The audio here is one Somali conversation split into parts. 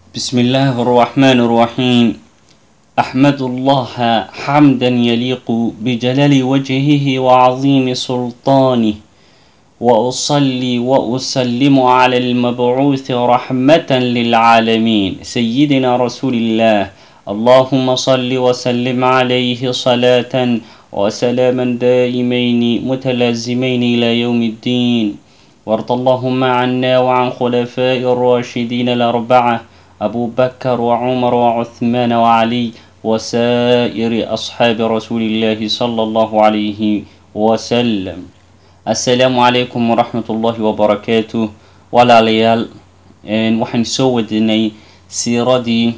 بسم الله الرحمن الرحيم أحمد الله حمدا يليق بجلال وجهه وعظيم سلطانه وأصلي وأسلم على المبعوث رحمة للعالمين سيدنا رسول الله اللهم صل وسلم عليه صلاة وسلاما دائمين متلازمين إلى يوم الدين وارض اللهم عنا وعن خلفاء الراشدين الأربعة أبو بكر وعمر وعثمان وعلي وسائر أصحاب رسول الله صلى الله عليه وسلم السلام عليكم ورحمة الله وبركاته walaalayaal waxaan soo wadinay siiradii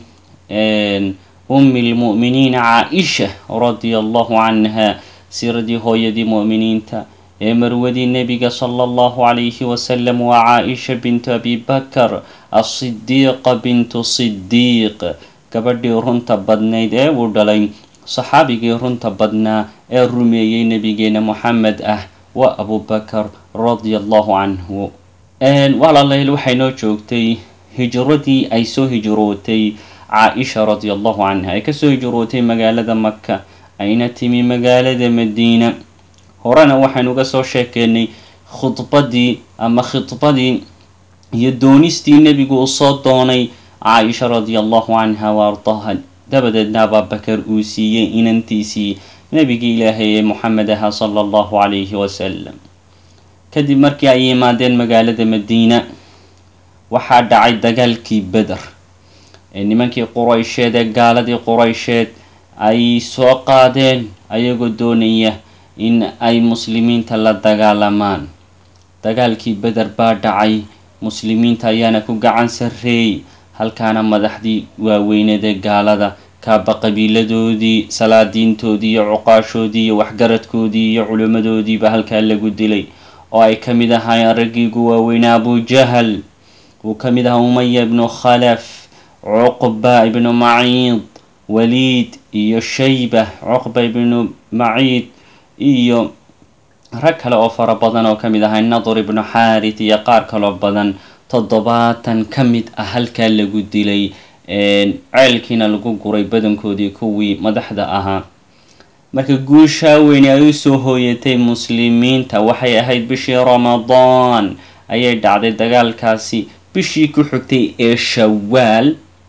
ummi lmu'miniina caa-isha radia allahu canha siiradii hooyadii mu'miniinta ee marwadii nebiga sala allahu calayhi wasalam waa caa-isha bintu abi bakar asidiiqa bintu sidiiq gabadhii runta badnayd ee uu dhalay saxaabigii runta badnaa ee rumeeyey nebigeena moxamed ah waa abubakar radia allahu canhu walaalayaal waxay noo joogtay hijradii ay soo hijrootay caa-isha radia allahu canha ay kasoo hijrootay magaalada maka ayna timi magaalada madiina horena waxaynu uga soo sheekeynay khudbadii ama khidbadii iyo doonistii nebigu uu soo doonay caa-isha radia allahu canha wa ardaha dabadeedna abaabakar uu siiyey inantiisii nebigii ilaahay ee moxamed ahaa sala allahu calayhi wasalam kadib markii ay yimaadeen magaalada madiina waxaa dhacay dagaalkii beder ee nimankii quraysheed ee gaaladii quraysheed ay soo qaadeen ayagoo doonaya in ay muslimiinta la dagaalamaan dagaalkii beder baa dhacay muslimiinta ayaana ku gacan sarreeyey halkaana madaxdii waaweyneed ee gaalada kaaba qabiiladoodii salaadiintoodii iyo cuqaashoodii iyo waxgaradkoodii iyo culimmadoodiiba halkaa lagu dilay oo ay ka mid ahaayeen raggii ugu waaweynaa abujahal uu ka mid ahaa umaya ibnu khalaf cuqba ibnu maciid waliid iyo shayba cuqba ibnu maciid iyo rag kale oo fara badan oo ka mid ahaa nadur ibnu xaarit iyo qaar kaloo badan toddobaatan ka mid ah halkaa lagu dilay ceelkiina lagu guray badankoodii kuwii madaxda ahaa marka guushaa weyne ay usoo hooyatay muslimiinta waxay ahayd bishii ramadaan ayay dhacday dagaalkaasi bishii ku xigtay ee shawaal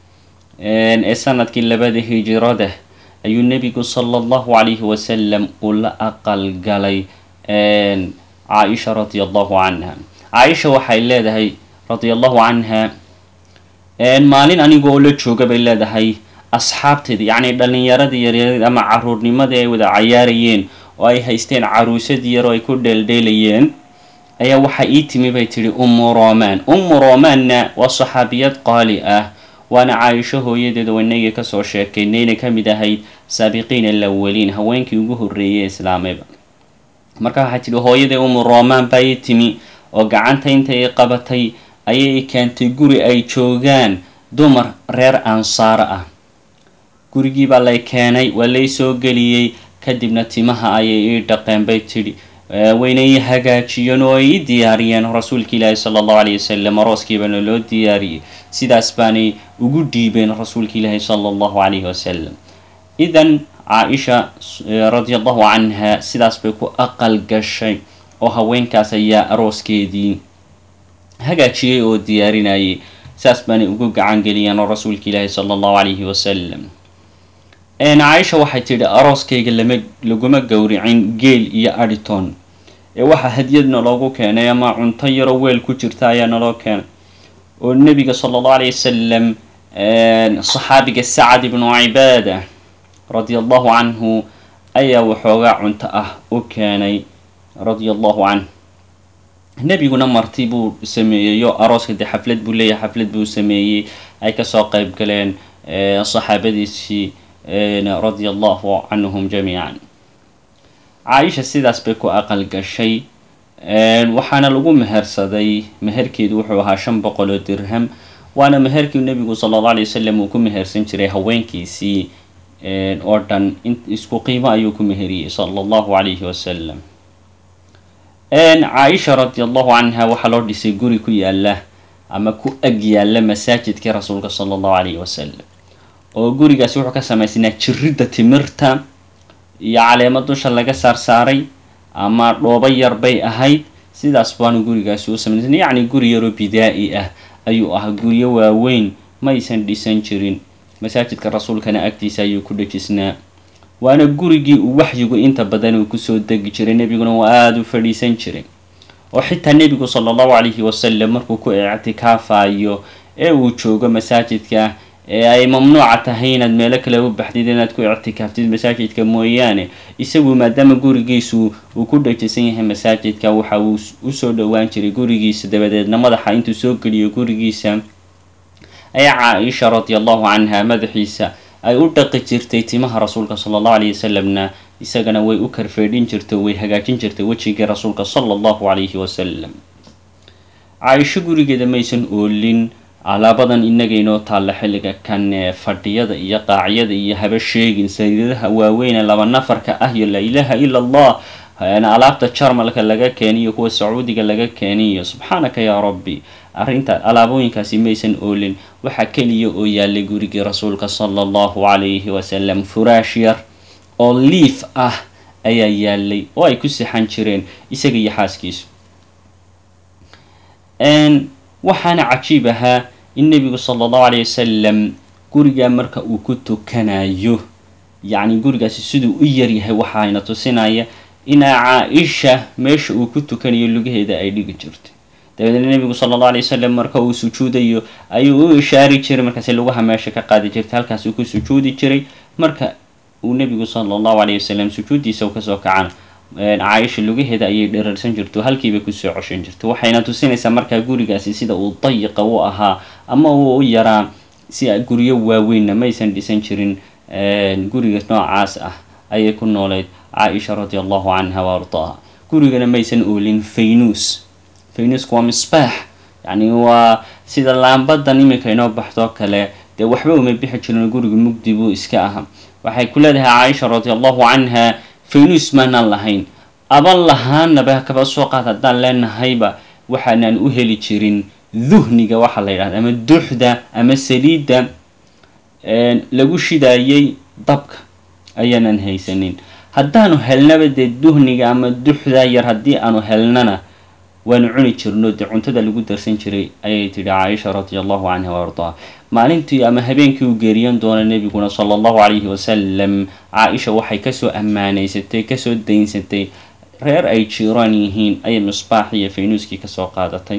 ee sanadkii labada hijirada ayuu nebigu sala allahu calayhi wasalam uu la aqal galay caa-isha radia allahu canha caa-isha waxay leedahay radia allahu canha maalin anigoo la jooga bay leedahay asxaabteeda yacni dhallinyaradii yaryareed ama caruurnimadii ay wada cayaarayeen oo ay haysteen caruusadii yar oo ay ku dheeldheelayeen ayaa waxaa ii timi bay tidhi ummu roman ummu romanna waa saxaabiyad qaali ah waana caaisho hooyadeeda wanagii kasoo sheekaynay inay ka mid ahayd saabiqiin alawaliin haweenkii ugu horreeyay islaamayba marka waxaa tidhi hooyadii ummu roman baa ii timi oo gacanta inta i qabatay ayay keentay guri ay joogaan dumar reer ansaaro ah gurigii baa lay keenay waa lay soo geliyey kadibna timaha ayay ii dhaqeen bay tidhi wayna ii hagaajiyeen oo ay ii diyaariyeen rasuulka ilaahi sala allahu calayhi wasalam arooskiibana loo diyaariyey sidaas baanay ugu dhiibeen rasuulka ilaahi sala allahu calayhi wasalam idan caa-isha radia allahu canha sidaas bay ku aqal gashay oo haweenkaas ayaa arooskeedii hagaajiyey oo diyaarinayay saas baanay ugu gacan geliyeen oo rasuulka ilaahi sala allahu calayhi wasalam caaisha waxay tidhi arooskayga lama laguma gowricin geel iyo adhiton ee waxaa hadyad naloogu keenay ama cunto yaroo weel ku jirta ayaa naloo keenay oo nebiga sala allahu alayh wasalam saxaabiga sacad ibnu cibaada radia allahu canhu ayaa waxoogaa cunto ah u keenay radia allahu canh nebiguna marti buu sameeyey oo arooska dee xaflad buu leeyahay xaflad buu sameeyey ay kasoo qeyb galeen saxaabadiisii radia allahu canhum jamiican caa-isha sidaas bay ku aqal gashay waxaana lagu mehersaday meherkeedu wuxuu ahaa shan boqol oo dirham waana meherkii nebigu sala allahu alay wasalam uu ku mehersan jiray haweenkiisii oo dhan isku qiimo ayuu ku meheriyey sala allahu calayhi wasalam caaisha radi allahu canha waxaa loo dhisay guri ku yaala ama ku ag yaalla masaajidkii rasuulka sala allahu calayhi wasalam oo gurigaasi wuxuu ka samaysnaa jiridda timirta iyo caleemo dusha laga saarsaaray ama dhoobo yar bay ahayd sidaas baanu gurigaasi u samaysnay yacni guri yaroo bidaa-i ah ayuu ahaa guryo waaweyn maysan dhisan jirin masaajidka rasuulkana agtiisa ayuu ku dhejisnaa waana gurigii uu waxyigu inta badan uu kusoo degi jiray nebiguna waa aada u fadhiisan jiray oo xitaa nebigu sala allahu calayhi wasalam markuu ku ictikaafayo ee uu joogo masaajidka ee ay mamnuuca tahay inaad meelo kale u baxdid inaad ku ictikaaftid masaajidka mooyaane isagu maadaama gurigiisu uu ku dhajisan yahay masaajidka waxa uu usoo dhowaan jiray gurigiisa dabadeedna madaxa intuu soo geliyo gurigiisa ayaa caa-isha radi allahu canha madaxiisa ay u dhaqi jirtay timaha rasuulka sala allahu alayhi wasalamna isagana way u karfeedhin jirtay way hagaajin jirtay wejigii rasuulka sala allahu calayhi wasalam caa-isho gurigeeda maysan oolin alaabadan inaga inoo taalla xilliga kan fadhiyada iyo qaacyada iyo haba sheegin sariiraha waaweyne laba nafarka ah iyo laa ilaaha ila allah alaabta jarmalka laga keeniyo kuwa sacuudiga laga keeniyo subxaanaka yaa rabbi arrinta alaabooyinkaasi maysan oolin waxaa keliya oo yaalay gurigii rasuulka sala allahu calayhi wasalam furaash yar oo liif ah ayaa yaalay oo ay ku sixan jireen isaga iyo xaaskiisu waxaana cajiib ahaa in nebigu sala allahu calayh wasalam gurigaa marka uu ku tukanayo yacni gurigaasi siduu u yaryahay waxaayna tusinaya inaa caa-isha meesha uu ku tukanayo lugaheeda ay dhigi jirto dabeedna nebigu sala allahu alay wasalam marka uu sujuudayo ayuu u ishaari jiray markaasi lugaha meesha ka qaadi jirtay halkaas uu ku sujuudi jiray marka uu nebigu sala allahu calayh wasalam sujuuddiisa kasoo kacana caaisha lugaheeda ayay dherarsan jirto halkiibay kusoo coshan jirto waxayna tusinaysaa markaa gurigaasi sida uu dayiqa u ahaa ama uu u yaraa si guryo waaweynna maysan dhisan jirin guriga noocaas ah ayay ku nooleyd caa-isha radi allahu canha wa ardaaha gurigana maysan oolin faynuus faynuusku waa misbaax yacni waa sida laambadan iminka inoo baxdoo kale dee waxba uma bixi jirin guriga mugdi buu iska aha waxay ku leedahay caaisha radi allahu canha faynuus maanaan lahayn aban lahaanaba kaba soo qaad haddaan leenahayba waxaanaan u heli jirin duhniga waxaa la yidhahda ama duxda ama saliidda lagu shidaayay dabka ayaanan haysanin haddaanu helnaba dee duhniga ama duxda yar haddii aanu helnana waanu cuni jirno dee cuntada lagu darsan jiray ayay tidhi caaisha radi allahu canha wa ardaa maalintii ama habeenkii uu geeriyan doona nebiguna sala allahu calayhi wasalam caa-isha waxay kasoo ammaanaysatay kasoo daynsatay reer ay jiiraan yihiin ayay misbaax iyo faynuuskii kasoo qaadatay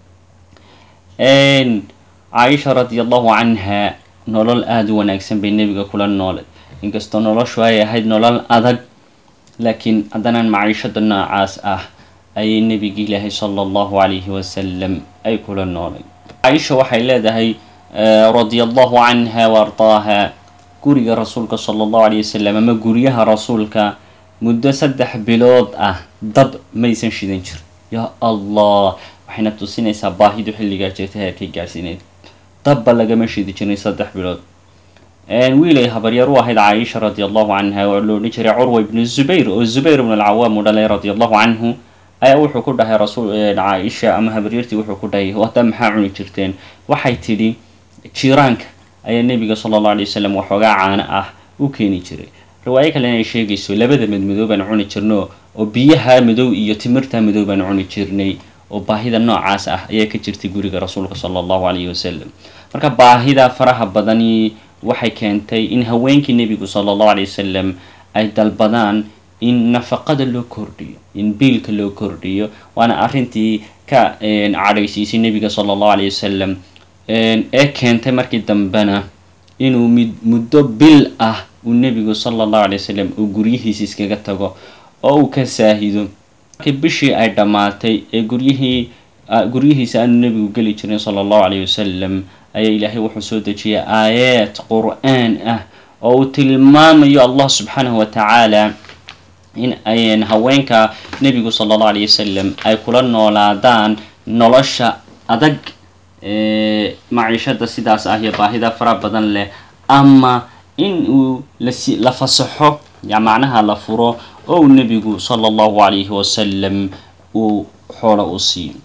caaisha radi allahu canha nolol aada u wanaagsan bay nebiga kula noolay inkastoo noloshu ay ahayd nolol adag laakiin haddanaan maciishada noocaas ah ayay nebigi ilaahay sala allahu calayhi wasalam ay kula noolay caaisha waxay leedahay radia allahu canha wa ardaaha guriga rasuulka sala allahu calayh wasalam ama guryaha rasuulka muddo saddex bilood ah dab maysan shidan jirin yaa allah waxayna tusinaysaa baahidu xilligaa jirta heerkay gaadhsiineyd dabba lagama shidi jirin saddex bilood wiilay habaryar u ahayd caaisha radi allahu canha oo la odhan jiray curwa ibnu zubayr oo zubayr ibnu alcawaam u dhalay radi allahu canhu ayaa wuxuu ku dhahay rasuul caaisha ama habaryartii wuxuu ku dhahay hadda maxaa cuni jirteen waxay tidhi jiiraanka ayaa nebiga sala allahu alay wasalam waxoogaa caano ah u keeni jiray riwaayo kalena ay sheegayso labada madmadow baan cuni jirno oo biyaha madow iyo timirta madow baan cuni jirnay oo baahida noocaas ah ayaa ka jirtay guriga rasuulka sala allahu calayhi wasalam marka baahida faraha badani waxay keentay in haweenkii nebigu sala allahu alay wasalam ay dalbadaan in nafaqada loo kordhiyo in biilka loo kordhiyo waana arrintii ka cadhaysiisay nebiga sala allahu alayh wasalam ee keentay markii dambena inuu mid muddo bil ah uu nebigu sala allahu alay wasalam uu guryihiisa iskaga tago oo uu ka saahido markii bishii ay dhammaatay ee guryihii guryihiisa aanu nebigu geli jirin sala allahu calayh wasalam ayaa ilaahay wuxuu soo dejiyay aayaad qur-aan ah oo uu tilmaamayo allah subxaanahu wa tacaala in ayn haweenka nebigu sala allahu alayh wasalam ay kula noolaadaan nolosha adag maciishada sidaas ah iyo baahida fara badan leh ama in uu lasi la fasaxo ya macnaha la furo oo uu nebigu sala allahu calayhi wasalam uu xoolo u siiyo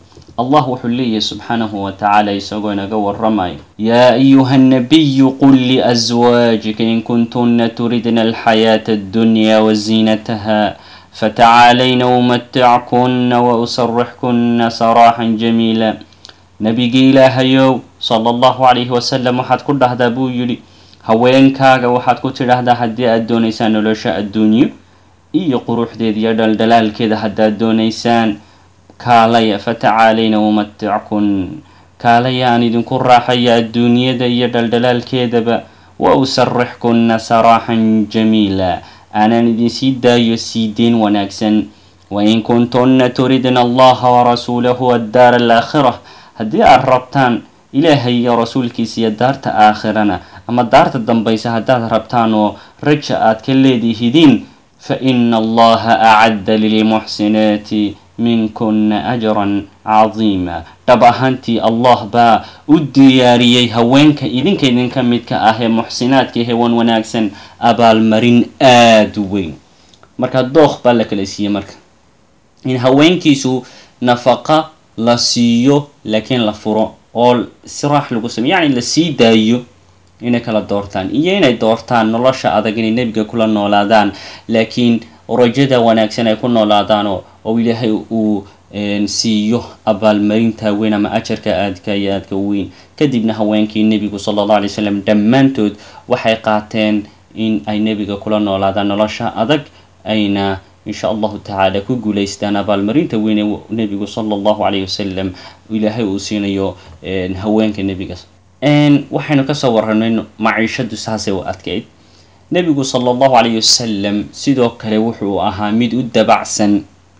allah wuxuu leeyahay subxaanahu wa tacaala isagoo inaga waramayo yaa ayuha nabiyu qul liaswaajika in kuntunna turidna alxayaata addunya waziinataha fatacaalayna umatickunna wausarixkunna saraaxan jamiila nabigii ilaahayow sala allahu calayhi wasalam waxaad ku dhahdaa buu yidhi haweenkaaga waxaad ku tidhaahdaa haddii aad doonaysaan nolosha adduunyo iyo quruxdeeda iyo dhaldhalaalkeeda haddaad doonaysaan kaalaya fatacaalayna umatickun kaalaya aan idinku raaxaya adduunyada iyo dhaldhalaalkeedaba wa usarixkunna saraaxan jamiila aanaan idinsii daayo sii deyn wanaagsan wain kuntunna turidna allaha warasuulahu addaara alaakhira haddii aad rabtaan ilaahay iyo rasuulkiisa iyo daarta aakhirana ama daarta dambaysa haddaad rabtaan oo raja aad ka leedihidiin fa ina allaha acadda lilmuxsinaati minkuna ajran cadiima dhab ahaantii allah baa u diyaariyey haweenka idinka idinka midka ah ee muxsinaadka hewan wanaagsan abaalmarin aada u weyn marka dookh baa la kala siiyey marka in haweenkiisu nafaqa la siiyo laakiin la furo oo siraax lagu sameyo yacni la sii daayo inay kala doortaan iyo inay doortaan nolosha adag inay nebiga kula noolaadaan laakiin rajada wanaagsan ay ku noolaadaan oo ilaahay uu siiyo abaalmarinta weyn ama ajarka aadka iyo aadka weyn kadibna haweenkii nebigu sala allahu alay slam dhammaantood waxay qaateen in ay nebiga kula noolaadaan nolosha adag ayna insha allahu tacaala ku guulaystaan abaalmarinta weyn ee nebigu sala allahu calayhi wasalam ilaahay uu siinayo haweenka nebiga waxaynu kasoo waranay maciishadu saasay u adkayd nebigu sala allahu calayhi wasalam sidoo kale wuxuu ahaa mid u dabacsan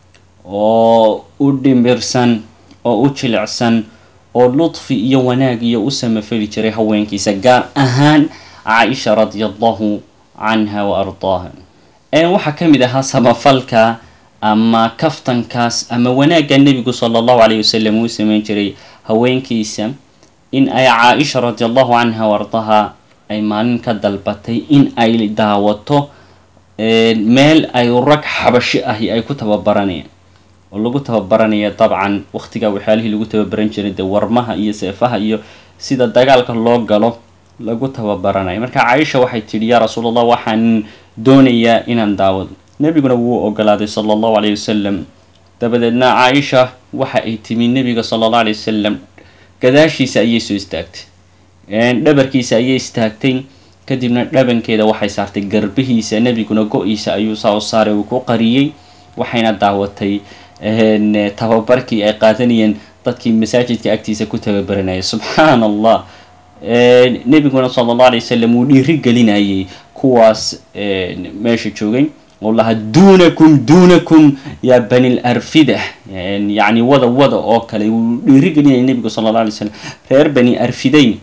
oo u dhimbirsan oo u jilicsan oo ludfi iyo wanaag iyo u samafeli jiray haweenkiisa gaar ahaan caaisha radia allahu canha wa ardaaha waxaa ka mid ahaa samafalka ama kaftankaas ama wanaagga nebigu sala allahu calayhi wasalam uu sameyn jiray haweenkiisa in ay caaisha radi allahu canha wa ardaaha ay maalin ka dalbatay in ay daawato meel ay rag xabashi ahi ay ku tababaranayaan oo lagu tababaranaya dabcan waqtigaa waxyaalihii lagu tababaran jiray dee warmaha iyo seefaha iyo sida dagaalka loo galo lagu tababaranayo marka caaisha waxay tidhi yaa rasuul allah waxaan doonayaa inaan daawado nebiguna wuu ogolaaday sala allahu calayhi wasalam dabadeedna caaisha waxa ay timi nebiga sala allahu alayh wasalam gadaashiisa ayay soo istaagtay dhabarkiisa ayay istaagtay kadibna dhabankeeda waxay saartay garbihiisa nebiguna go-iisa ayuu saa u saaray uu ku qariyey waxayna daawatay tababarkii ay qaadanayeen dadkii masaajidka agtiisa ku tababaranayay subxaan allah nebiguna sala allah alay wasalam uu dhiiri gelinayay kuwaas meesha joogay oo lahaa duunakum duunakum yaa bani larfida yacni wada wada oo kale uu dhiiri gelinayay nebigu sala allah alay slam reer bani arfidayn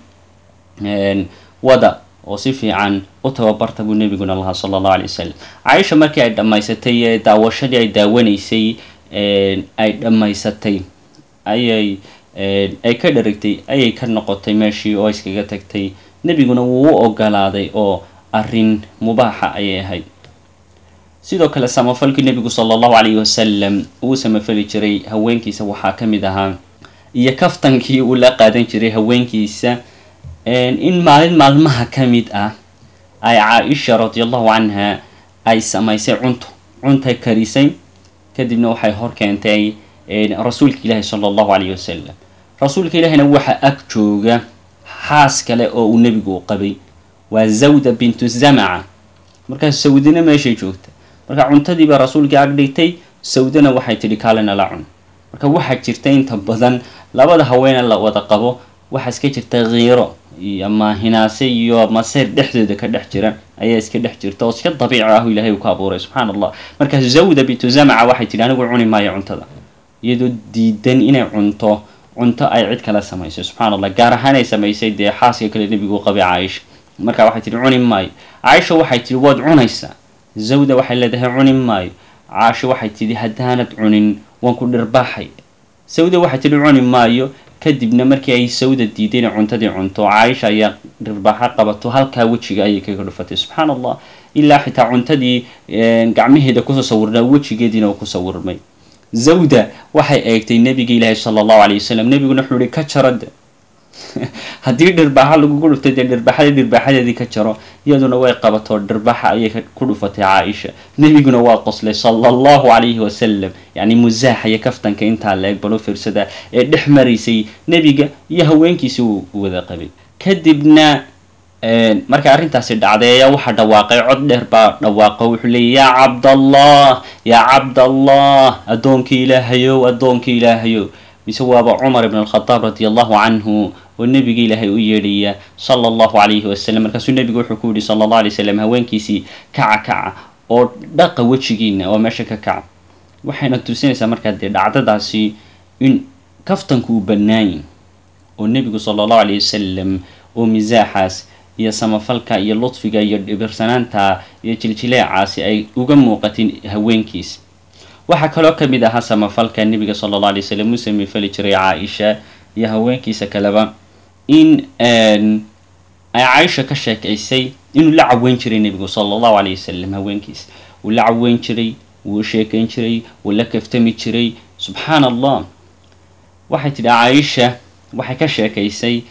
wada oo si fiican u tababarta buu nebiguna lahaa sala allahu alay wasalam caaisha markii ay dhammaysatay ee daawashadii ay daawanaysay ay dhammaysatay ayay ay ka dharagtay ayay ka noqotay meeshii oo iskaga tagtay nebiguna wuu u ogolaaday oo arrin mubaaxa ayay ahayd sidoo kale samafalkii nebigu sala allahu calayhi wasalam uu samafali jiray haweenkiisa waxaa ka mid ahaa iyo kaftankii uu la qaadan jiray haweenkiisa in maalin maalmaha ka mid ah ay caa-isha radi allahu canha ay samaysay cunto cuntay karisay kadibna waxay hor keentay rasuulka ilaahi sala allahu calayhi wasalam rasuulka ilaahina waxa ag jooga xaas kale oo uu nebigu u qabay waa zawda bintu zamaca markaas sawdina meeshay joogta marka cuntadiibaa rasuulkii ag dhigtay sawdana waxay tidhi kaalena la cun marka waxaa jirta inta badan labada haweene la wada qabo waxaa iska jirta khiiro ama hinaase iyo maseyr dhexdooda ka dhex jira ayaa iska dhex jirta oo iska dabiici ah ilahay uu ka abuuray subxaan allah markaas zawda bintu zamaca waxay tidhi anigu cuni maayo cuntada iyadoo diidan inay cunto cunto ay cid kale samaysay subxaan allah gaar ahaan ay samaysay dee xaaska kale nebigu qabay caaisha marka waxay tihi cuni maayo caaisha waxay tihi waad cunaysaa zawda waxay leedahay cuni maayo caasho waxay tidhi haddaanad cunin waan ku dhirbaaxay sawda waxay tidhi cuni maayo kadibna markii ay sawda diiday inay cuntadii cunto caaisha ayaa dhirbaaxo qabato halkaa wejiga ayay kaga dhufatay subxaan allah ilaa xitaa cuntadii gacmaheeda kusoo sawirnaa wejigeediina uu ku sawirmay zawda waxay eegtay nebiga ilaahi sala allahu alayh wasalam nebiguna wuxuu ihi ka jarade haddii dhirbaaxa lagugu dhuftay dee dhirbaaxadii dhirbaaxadeedii ka jaro iyaduna way qabatoo dhirbaaxa ayay ku dhufatay caaisha nebiguna waa qoslay sala allahu calayhi wasalam yacni musaaxa iyo kaftanka intaa la eg balo firsada ee dhex maraysay nebiga iyo haweenkiisi uu wada qabay kadibna marka arrintaasi dhacday ayaa waxaa dhawaaqay cod dheer baa dhawaaqo wuxuu leeyay yaa cabdallah yaa cabdallah addoonkii ilaahayow addoonkii ilaahayow mise waaba cumar ibn alkhadaab radi allahu canhu oo nebiga ilaahay u yeedhaya sala allahu calayhi wasalam markaasuu nebigu wuxuu ku yihi sala allah alay wasalam haweenkiisii kaca kaca oo dhaqa wejigiina oo meesha ka kaca waxayna tusinaysaa markaa dee dhacdadaasi in kaftanku uu bannaayin oo nebigu sala allahu alayh wasalam oo misaaxaas iyo samafalka iyo ludfiga iyo dhibirsanaanta iyo jiljileecaasi ay uga muuqatin haweenkiis waxaa kaloo ka mid ahaa samafalka nebiga sala alla alay slam uu samifali jiray caaisha iyo haweenkiisa kaleba in ay caaisha ka sheekaysay inuu la caweyn jiray nebigu sala allahu alayh wasalam haweenkiisa wuu la caweyn jiray wuu sheekayn jiray wuu la kaftami jiray subxaan allah waxay tidhi caaisha waxay ka sheekaysay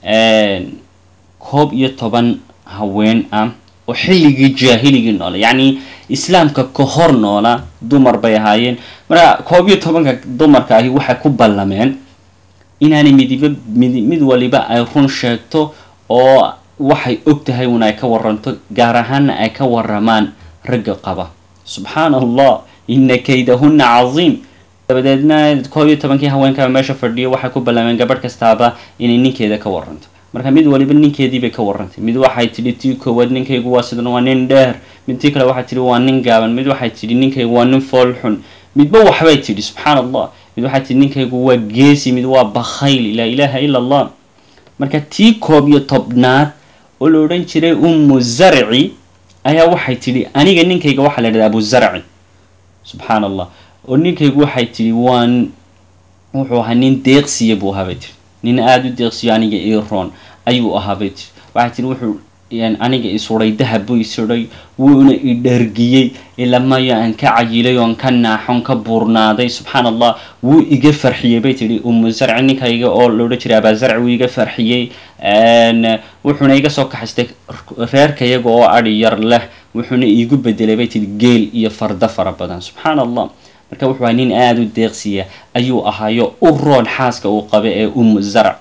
koob iyo toban haween ah oo xilligii jaahiligii noola yacni islaamka ka hor noola dumar bay ahaayeen marka koob iyo tobanka dumarka ahi waxay ku ballameen inaanay midiba mid mid waliba ay run sheegto oo waxay og tahay un ay ka waranto gaar ahaana ay ka waramaan ragga qaba subxaana allah ina kaydahunna cadiim dabadeedna koob iyo tobankii haweenkaa meesha fadhiyo waxay ku ballameen gabadh kastaaba inay ninkeeda ka waranto marka mid waliba ninkeediibay ka warantay mid waxay tidhi tii koowaad ninkaygu waa sidan waa nin dheer mid tii kale waxay tidhi waa nin gaaban mid waxay tidhi ninkaygu waa nin fool xun midba waxbay tidhi subxaan allah mid waxay tidhi ninkaygu waa geesi mid waa bakhayl laa ilaaha ila allah marka tii koob iyo tobnaad oo la odhan jiray ummu zarci ayaa waxay tidhi aniga ninkayga waxaa la yidhahda abu zarci subxaan allah oo ninkaygu waxay tidhi waan wuxuu ahaa nin deeqsiya buu ahaa bay tidhi nin aada u deeqsiyo aniga iroon ayuu ahaa bay tii waxay tiri wuxuu aniga isuray dahab buu isuray wuuna i dhargiyey ilamayo aan ka cayilay oon ka naaxon ka buurnaaday subxaan allah wuu iga farxiyey bay tihi umu zarci ninkayga oo loodhan jiray abaazarci wuu iga farxiyey wuxuuna iga soo kaxaystay reerkayaga oo adhi yar leh wuxuuna iigu bedelay bay tihi geel iyo fardo fara badan subxaan allah marka wuxuu ahaa nin aada u deeqsiya ayuu ahaayo u roon xaaska uu qaba ee umu zarc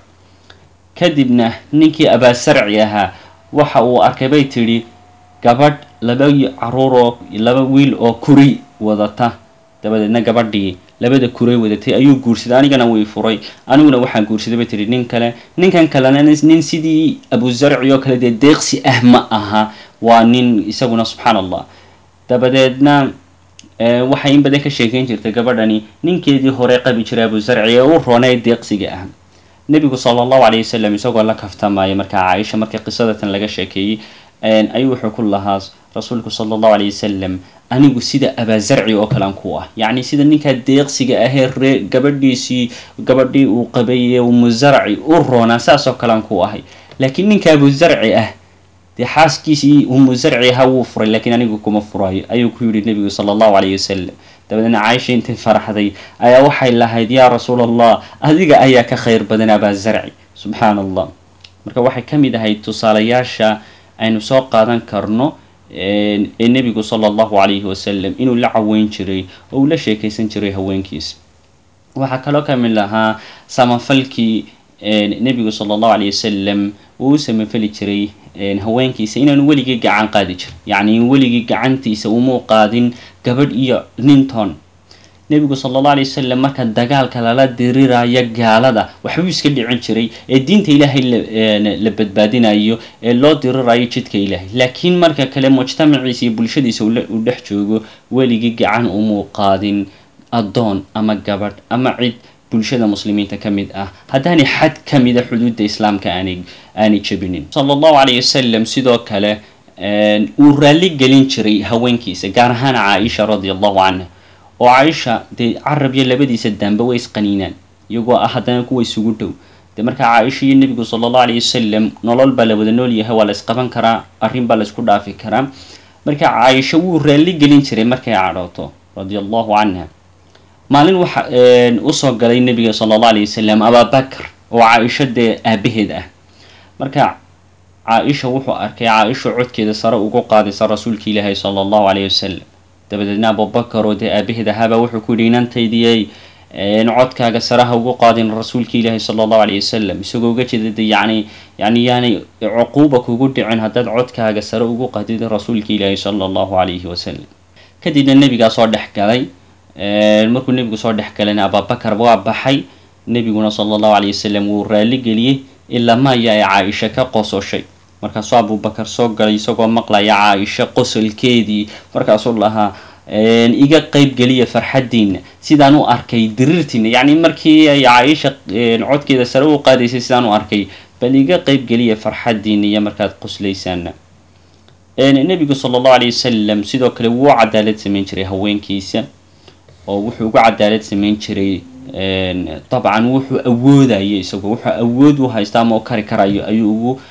kadibna ninkii abaasarci ahaa waxa uu arkay bay tidhi gabadh laba caruur oo laba wiil oo kuri wadata dabadeedna gabadhii labada kuray wadatay ayuu guursaday anigana wii furay aniguna waxaan guursaday bay tihi nin kale ninkan kalena nin sidii abuzarci oo kale dee deeqsi ah ma aha waa nin isaguna subxaan allah dabadeedna waxay in badan ka sheekeyn jirtay gabadhani ninkeedii hore qabi jiray abuzarci ee u roonay deeqsiga ah nebigu sala allahu calayh wasalam isagoo la kaftamaya markaa caaisha markii qisadatan laga sheekeeyey ayuu wuxuu ku lahaa rasuulku sala allahu calayh wasalam anigu sida abaazarci oo kalean ku ah yacni sida ninkaa deeqsiga ahee ree gabadhiisii gabadhii uu qabay ee umuzarci u roonaa saasoo kalean ku ahay laakiin ninka abuzarci ah dee xaaskiisii umuzarci ahaa wuu furay laakiin anigu kuma furayo ayuu ku yidhi nebigu sala allahu calayh wasalam dabadeedna caaisha intay faraxday ayaa waxay lahayd yaa rasuul allah adiga ayaa ka khayr badan abaazarci subxaan allah marka waxay ka mid ahayd tusaalayaasha aynu soo qaadan karno ee nebigu sala allahu calayhi wasalam inuu la caweyn jiray oo uu la sheekaysan jiray haweenkiisa waxaa kaloo ka mid lahaa samafalkii nebigu sala allahu calayh wasalam uu u samafali jiray haweenkiisa inaanu weligii gacan qaadi jirin yacni weligii gacantiisa umuu qaadin gabadh iyo ninton nebigu sala allah alay wasalam marka dagaalka lala diriraayo gaalada waxbuu iska dhicin jiray ee diinta ilaahay la badbaadinayo ee loo dirirayo jidka ilaahay laakiin marka kale mujtamaciisa iyo bulshadiisa uu dhex joogo weligii gacan umuu qaadin addoon ama gabadh ama cid bulshada muslimiinta ka mid ah haddaanay xad ka mida xuduudda islaamka aanay aanay jebinin sala allahu calayh wasalam sidoo kale uu raalli gelin jiray haweenkiisa gaar ahaan caaisha radia allahu canha oo caaisha dee carab iyo labadiisa daanba way isqaniinaan iyagoo ah haddana kuwa isugu dhow dee marka caaisha iyo nebigu sala allahu calayh wasalam nolol baa la wada nool yahay waa la isqaban karaa arrin baa la isku dhaafi karaa marka caaisha wuu raalli gelin jiray markay cadhooto radia allahu canha maalin waxa usoo galay nebiga sala allahu alayh wasalam ababakr oo caaisha dee aabaheed ah marka caaisha wuxuu arkay caaisha codkeeda sare ugu qaadaysa rasuulka ilaahi sala allahu alayh wasalam dabadeedna abubakar oo dee aabaheed ahaaba wuxuu ku yidhi inantaydiyey codkaaga saraha ugu qaadin rasuulka ilaahi sala allahu alayh wasalam isagoo uga jeeda de yani yani yaanay cuquuba kugu dhicin haddaad codkaaga sare ugu qaadid rasuulka ilaahi sala allahu alayhi wasalam kadibna nebigaa soo dhex galay markuu nebigu soo dhex galayna abubakar waa baxay nebiguna sala allahu alayh wasalam wuu raali geliyey ilaa maya ay caaisha ka qososhay markaasuu abubakar soo galay isagoo maqlaya caaisha qosolkeedii markaasuu lahaa iga qeyb geliya farxadiina sidaan u arkay diriirtiina yacni markii ay caaisha codkeeda sare u qaadaysay sidaan u arkay bal iga qeyb geliya farxadiina iyo markaad qoslaysaana nebigu sala allahu alayh wasalam sidoo kale wuu cadaalad samayn jiray haweenkiisa oo wuxuu ugu cadaalad samayn jiray dabcan wuxuu awoodaya isagoo wuxuu awood u haysta ama u kari karayo ayuu ugu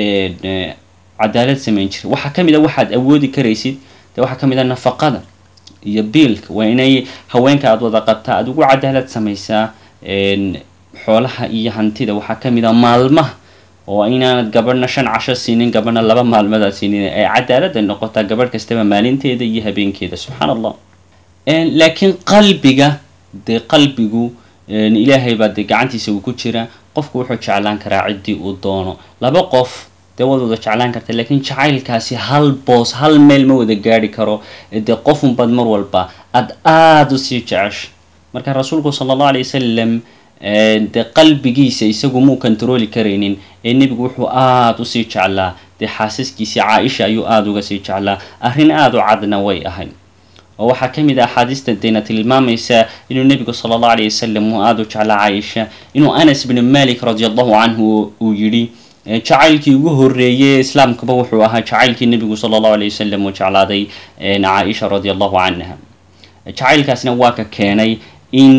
cadaalad samayn jiray waxaa ka mid a waxaad awoodi karaysid de waxaa ka mid a nafaqada iyo biilka waa inay haweenka aada wada qabtaa aada ugu cadaalad samaysaa xoolaha iyo hantida waxaa ka mid a maalmaha oo inaanad gabadhna shan casho siinin gabadhna laba maalmood aad siinin ay cadaalada noqotaa gabadh kastaba maalinteeda iyo habeenkeeda subxaan allah laakiin qalbiga dee qalbigu ilaahay baa dee gacantiisa uu ku jira qofku wuxuu jeclaan karaa ciddii uu doono laba qof dee waad wada jeclaan karta laakiin jacaylkaasi hal boos hal meel ma wada gaari karo dee qofunbaad mar walba aada aada usii jecesha marka rasuulku sala allahu alay wasalam dee qalbigiisa isagu muu kontarooli karaynin ee nebigu wuxuu aada usii jeclaa dee xaasaskiisii caaisha ayuu aada uga sii jeclaa arrin aada u cadna way ahayd oo waxaa ka mid ah axaadiista deena tilmaamaysa inuu nebigu sala allahu alayh wasalam uu aada u jeclaa caaisha inuu anas bnu malik radi allahu canhu uu yidhi jacaylkii ugu horreeyey islaamkaba wuxuu ahaa jacaylkii nebigu sala allahu alayh wasalam uu jeclaaday caaisha radi allahu canha jacaylkaasna waa ka keenay in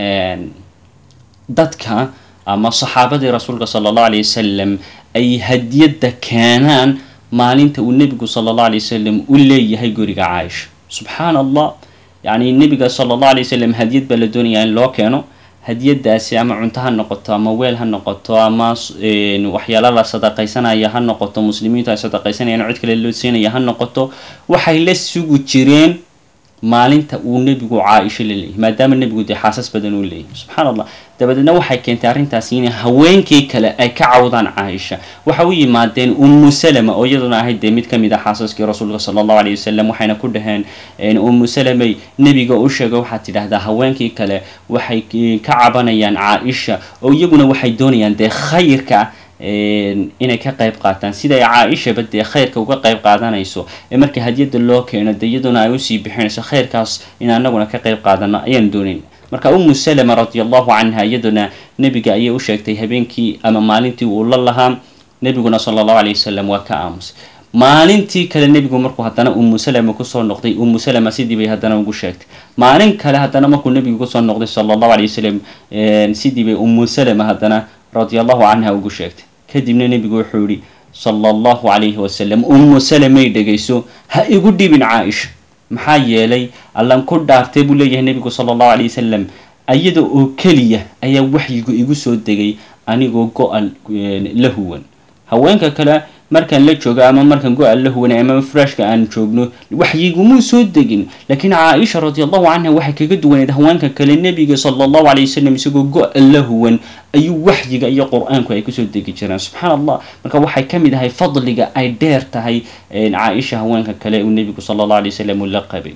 dadka ama saxaabadii rasuulka sala allahu alayh wasalam ay hadiyadda keenaan maalinta uu nebigu sala allahu alayh wasalam u leeyahay guriga caaisha subxaan allah yacni nebiga sala allahu alay wasalam hadiyad baa la doonayaa in loo keeno hadiyadaasi ama cunto ha noqoto ama weel ha noqoto ama waxyaala la sadaqaysanaya ha noqoto muslimiintu ay sadaqaysanayaan cid kale loo siinaya ha noqoto waxay la sugi jireen maalinta uu nebigu caaisho la leeyahy maadaama nebigu dee xaasas badan uu leeyahy subxaan allah dabadeedna waxay keentay arrintaasi inay haweenkii kale ay ka cawdaan caaisha waxa u yimaadeen ummu salama oo iyaduna ahayd dee mid ka mid ah xaasaskii rasuulka sala allahu alayh wasalam waxayna ku dhaheen ummu salamay nebiga u sheegay waxaad tidhaahdaa haweenkii kale waxay ka cabanayaan caaisha oo iyaguna waxay doonayaan dee khayrka inay ka qayb qaataan siday caaishaba dee khayrka uga qayb qaadanayso ee marka hadiyadda loo keeno dee iyaduna ay usii bixinayso khayrkaas in anaguna ka qayb qaadano ayaan doonayn marka ummu salama radi allahu canha iyaduna nebiga ayay u sheegtay habeenkii ama maalintii uu la lahaa nebiguna sala allahu alayh wasalam waa ka aamusay maalintii kale nebigu markuu haddana ummu salama kusoo noqday ummu salama sidii bay haddana ugu sheegtay maalin kale haddana markuu nebigu kusoo noqday sala allahu alayh wasalam sidii bay ummu salama haddana radi allahu canha ugu sheegtay kadibna nebigu wuxuu yihi sala allahu calayhi wasalam ummu salamay dhegayso ha igu dhibin caaisha maxaa yeelay allan ku dhaartay buu leeyahay nebigu sala allahu alayh wasalam iyada oo keliya ayaa waxyigu igu soo degay anigoo go-al la huwan haweenka kale markaan la joogo ama markaan go-al la huwanay ama frashka aan joogno waxyigumuu soo degin laakiin caaisha radi allahu canha waxay kaga duwaneed haweenka kale nebiga sala allahu alayh wasalam isagoo go-al la huwan ayuu waxyiga iyo qur-aanku ay kusoo degi jireen subxaan allah marka waxay ka mid ahay fadliga ay dheer tahay caaisha haweenka kale uu nebigu sala allahu alay wasalam uu la qabay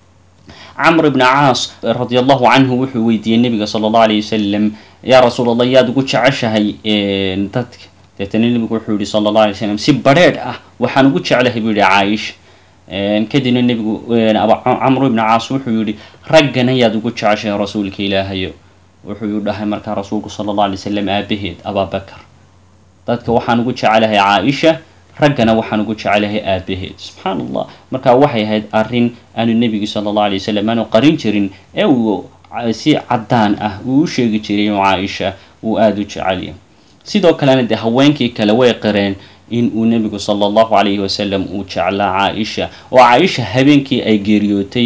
camr ibni caas radi allahu canhu wuxuu weydiiyey nebiga sala allahu alayh wasalam yaa rasuul allah yaad ugu jeceshahay dadka deetana nebigu wuxuu yihi sala allah alay slam si badrheedh ah waxaan ugu jeclahay buu yihi caaisha kadibna nebigu camru ibni caas wuxuu yihi raggana yaad ugu jeceshahay rasuulka ilaahayo wuxuu dhahay markaa rasuulku sala allah alay slam aabaheed abaabakar dadka waxaan ugu jecelahay caaisha raggana waxaan ugu jecelahay aabaheed subxaan allah marka waxay ahayd arrin aanu nebigu sala allah alay wasalam aanu qarin jirin ee uu si caddaan ah uu u sheegi jiray inuu caaisha uu aada u jecelyahay sidoo kalena dee haweenkii kale way qireen in uu nebigu sala allahu calayhi wasalam uu jeclaa caaisha oo caaisha habeenkii ay geeriyootay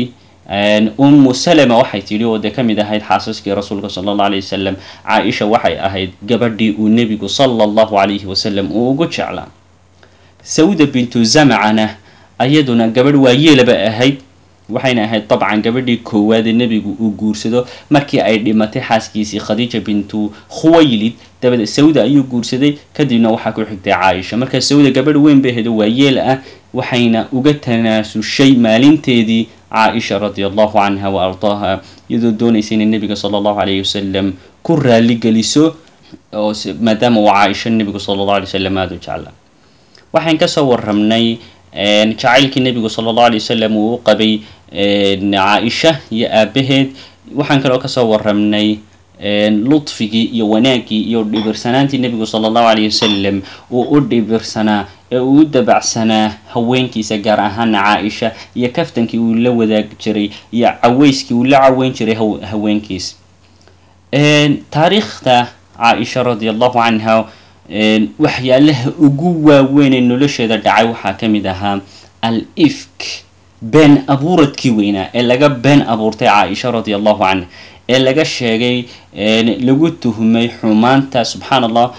ummu salama waxay tidhi oo dee ka mid ahayd xaasaskii rasuulka sala allahu alayh wasalam caaisha waxay ahayd gabadhii uu nebigu sala allahu calayhi wasalam uu ugu jeclaa sawda bintu zamcana ayaduna gabadh waayeelaba ahayd waxayna ahayd dabcan gabadhii koowaadee nebigu uu guursado markii ay dhimatay xaaskiisii khadiija bintu khuwaylid dabadeed sawda ayuu guursaday kadibna waxaa ku xigtay caaisha marka sawda gabadh weyn bay ahayd oo waayeel ah waxayna uga tanaasushay maalinteedii caaisha radi allahu canha wa ardaaha iyadoo doonaysa inay nebiga sala allahu alayhi wasalam ku raali geliso oo maadaama uu caaisha nebigu sala allahu alay wasalam aada u jeclaa waxaan kasoo warramnay jacaylkii nebigu sala allahu alay wasalam uu u qabay caaisha iyo aabaheed waxaan kaloo kasoo warramnay ludfigii iyo wanaaggii iyo dhibirsanaantii nebigu sala allahu alayh wasalam uu u dhibirsanaa ee uu u dabacsanaa haweenkiisa gaar ahaana caaisha iyo kaftankii uu la wadaagi jiray iyo caweyskii uu la caweyn jiray haweenkiisa taariikhda caaisha radi allahu canha waxyaalaha ugu waaweyn ee nolosheeda dhacay waxaa ka mid ahaa al ifk been abuuradkii weynaa ee laga been abuurtay caaisha radi allahu canha ee laga sheegay lagu tuhmay xumaanta subxaan allah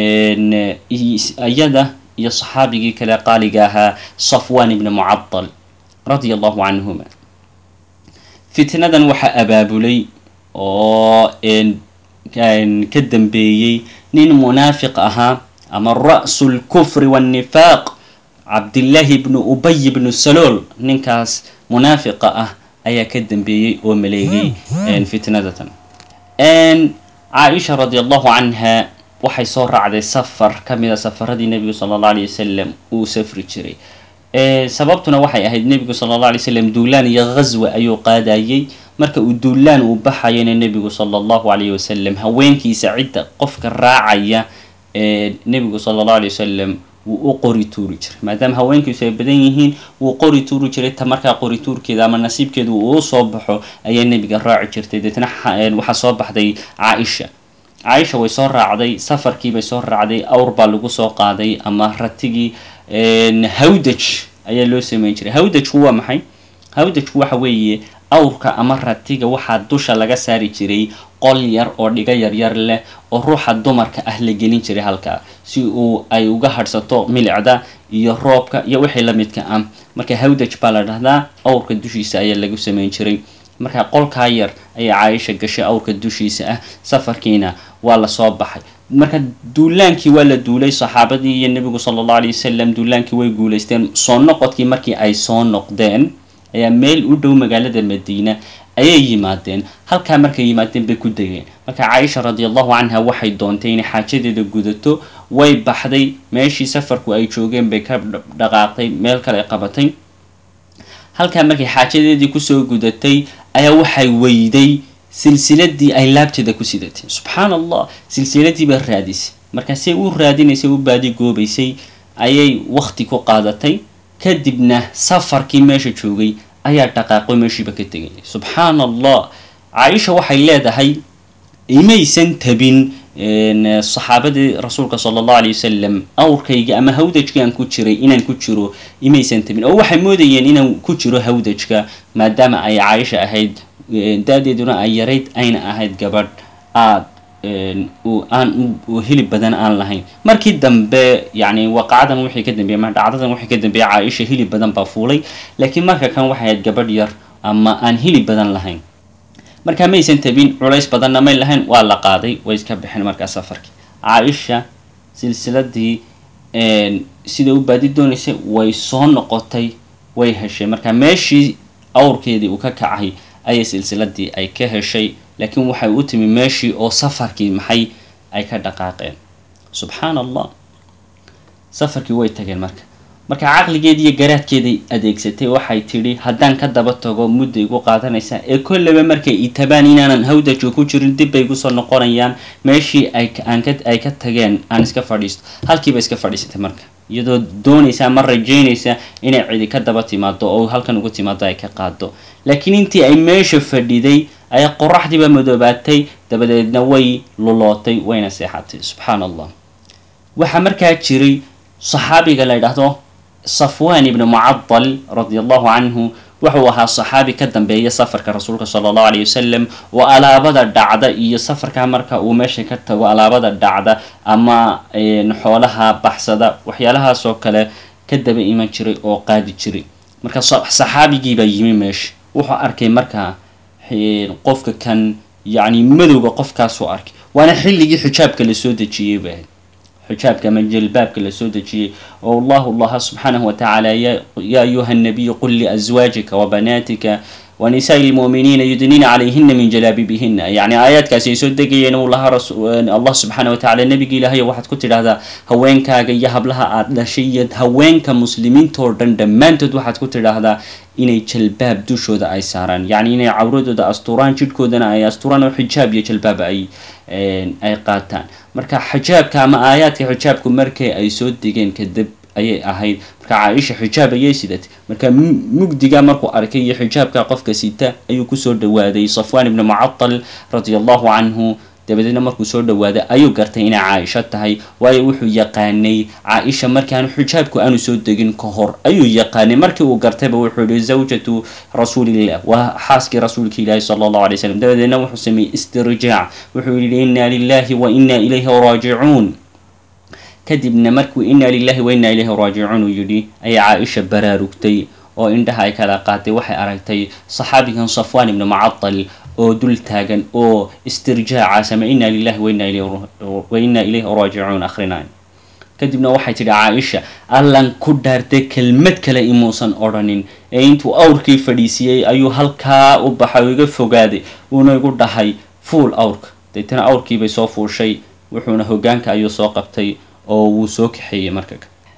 iyada iyo saxaabigii kale qaaliga ahaa safwan ibni mucadal radia allahu canhuma fitnadan waxaa abaabulay oo ka dambeeyey nin munaafiq ahaa ama ra'su lkufri waannifaaq cabdillaahi ibnu ubay ibnu salool ninkaas munaafiqa ah ayaa ka dambeeyey oo maleegay fitnadatan caaisha radi allahu canha waxay soo raacday safar ka mid a safaradii nebigu sala allah alay wasalam uu safri jiray sababtuna waxay ahayd nebigu sala allah alay wasalam duulaan iyo ghaswa ayuu qaadayey marka uu duulaan uu baxayana nebigu sala allahu alayh wasalam haweenkiisa cidda qofka raacaya nebigu sala allahu alay wasalam wuu u qori tuuri jiray maadaama haweenkiisu ay badan yihiin wuu qori tuuri jiray ta markaa qori tuurkeeda ama nasiibkeeda uu u soo baxo ayaa nebiga raaci jirtay deetna waxaa soo baxday caaisha caaisha way soo raacday safarkiibay soo raacday awr baa lagu soo qaaday ama ratigii hawdaj ayaa loo sameyn jiray hawdajku waa maxay hawdajku waxa weeye awrka ama ratiga waxaa dusha laga saari jiray qol yar oo dhiga yaryar leh oo ruuxa dumarka ah la gelin jiray halkaa si uu ay uga hadhsato milicda iyo roobka iyo wixii la midka ah marka hawdaj baa la dhahdaa awrka dushiisa ayaa lagu sameyn jiray marka qolkaa yar ayaa caaisha gashay awrka dushiisa ah safarkiina waa lasoo baxay marka duulaankii waa la duulay saxaabadii iyo nebigu sala allahu alay wasalam duulaankii way guulaysteen soo noqodkii markii ay soo noqdeen ayaa meel u dhow magaalada madiina ayay yimaadeen halkaa markay yimaadeen bay ku degeen marka caaisha radi allahu canha waxay doontay inay xaajadeeda gudato way baxday meeshii safarku ay joogeen bay ka dhaqaaqday meel kale qabatay halkaa markay xaajadeedii kusoo gudatay ayaa waxay weyday silsiladii ay laabteeda ku sidatay subxaan allah silsiladii baa raadisay markaasay u raadinaysay u baadigoobaysay ayay wakti ku qaadatay kadibna safarkii meesha joogay ayaa dhaqaaqo meeshiiba ka tegay subxaan allah caaisha waxay leedahay imaysan tabin saxaabadii rasuulka sala allahu alay wasalam awrkayga ama hawdajkii aan ku jiray inaan ku jiro imaysan tabin oo waxay moodayeen inaan ku jiro hawdajka maadaama ay caaisha ahayd da-deeduna ay yarayd ayna ahayd gabadh aad aan hilib badan aan lahayn markii dambe yani waqacadan wixii ka dambeeyey ama dhacdadan wixii ka dambeeyey caaisha hilib badan baa fuulay laakiin marka kan waxay ahayd gabadh yar ama aan hilib badan lahayn markaa maysan tabin culays badanna may lahayn waa la qaaday way iska baxeen markaa safarkii caaisha silsiladii sida u baadi doonaysay way soo noqotay way heshay marka meeshii awrkeedii uu ka kacay ayay silsiladii ay ka heshay laakiin waxay u timi meeshii oo safarkii maxay ay ka dhaqaaqeen subxaan allah safarkii way tageen marka marka caqligeedii iyo garaadkeeday adeegsatay waxay tidhi haddaan ka daba tago mudda igu qaadanaysaa ee kollaba markay itabaan inaanan hawdajo ku jirin dib bay igusoo noqonayaan meeshii ay ka tageen aan iska fadhiisto halkiiba iska fadhiisatay marka iyadoo doonaysa ama rajaynaysa inay cidi ka daba timaado oo halkan ugu timaado ay ka qaado laakiin intii ay meesha fadhiday ayaa qoraxdiiba madoobaatay dabadeedna way lulootay wayna seexatay subxaan allah waxaa markaa jiray saxaabiga la ydhaahdo safwan ibni mucadal radi allahu canhu wuxuu ahaa saxaabi ka dambeeya safarka rasuulka sala allahu alayh wasalam oo alaabada dhacda iyo safarka marka uu meesha ka tago alaabada dhacda ama xoolaha baxsada waxyaalahaas oo kale ka daba iman jiray oo qaadi jiray marka saxaabigiibaa yimi meesha wuxuu arkay markaa qofka kan yacni madowga qofkaasuu arkay waana xilligii xijaabka lasoo dejiyey ba xijaabka ama jilbaabka lasoo dejiyey oo allahu allaha subxaanahu watacaala ya ayuha nabiyu qul liazwaajika wabanaatika wanisaai lmu'miniina yudniina calayhina min jalaabibihina yacni aayaadkaasi ay soo degayeen uu lahaa allah subxaana watacaala nebigi ilaahayo waxaad ku tidhahdaa haweenkaaga iyo hablaha aad dhashay iyo haweenka muslimiintoo dhan dhammaantood waxaad ku tidhaahdaa inay jalbaab dushooda ay saaraan yacni inay cawradooda asturaan jidhkoodana ay asturaan oo xijaab iyo jalbaab ay ay qaataan marka xijaabka ama aayaadka xijaabku markay ay soo degeen kadib ayay ahayd marka caaisha xijaab ayay sidatay marka mugdiga markuu arkay iyo xijaabka qofka sita ayuu kusoo dhawaaday safwan ibni mucatal radia allahu canhu dabadeedna markuu soo dhawaaday ayuu gartay inay caaisho tahay waayo wuxuu yaqaanay caaisha markaanu xijaabku aanu soo degin ka hor ayuu yaqaanay markii uu gartayba wuxuu yihi zawjatu rasuulillah waa xaaskii rasuulka ilaahi sala allahu alay slam dabadeedna wuxuu sameeyey istirjaac wuxuu yihi inna lilahi wa inna ilayhi raajicuun kadibna markuu inna lilahi wa inna ilayhi raajicuun uu yidhi ayay caaisha baraarugtay oo indhaha ay kala qaatay waxay aragtay saxaabigan safwan ibni mucatal oo dul taagan oo istirjaacaas ama inna lilahi wa inna ilayhi raajicuun akhrinayn kadibna waxay tidhi caaisha allan ku dhaartay kelmad kale imuusan odhanin ee intuu awrkii fadhiisiyey ayuu halkaa u baxay oo iga fogaaday uuna igu dhahay fuul awrka deetana awrkiibay soo fuushay wuxuuna hogaanka ayuu soo qabtay oo wuu soo kaxeeyey marka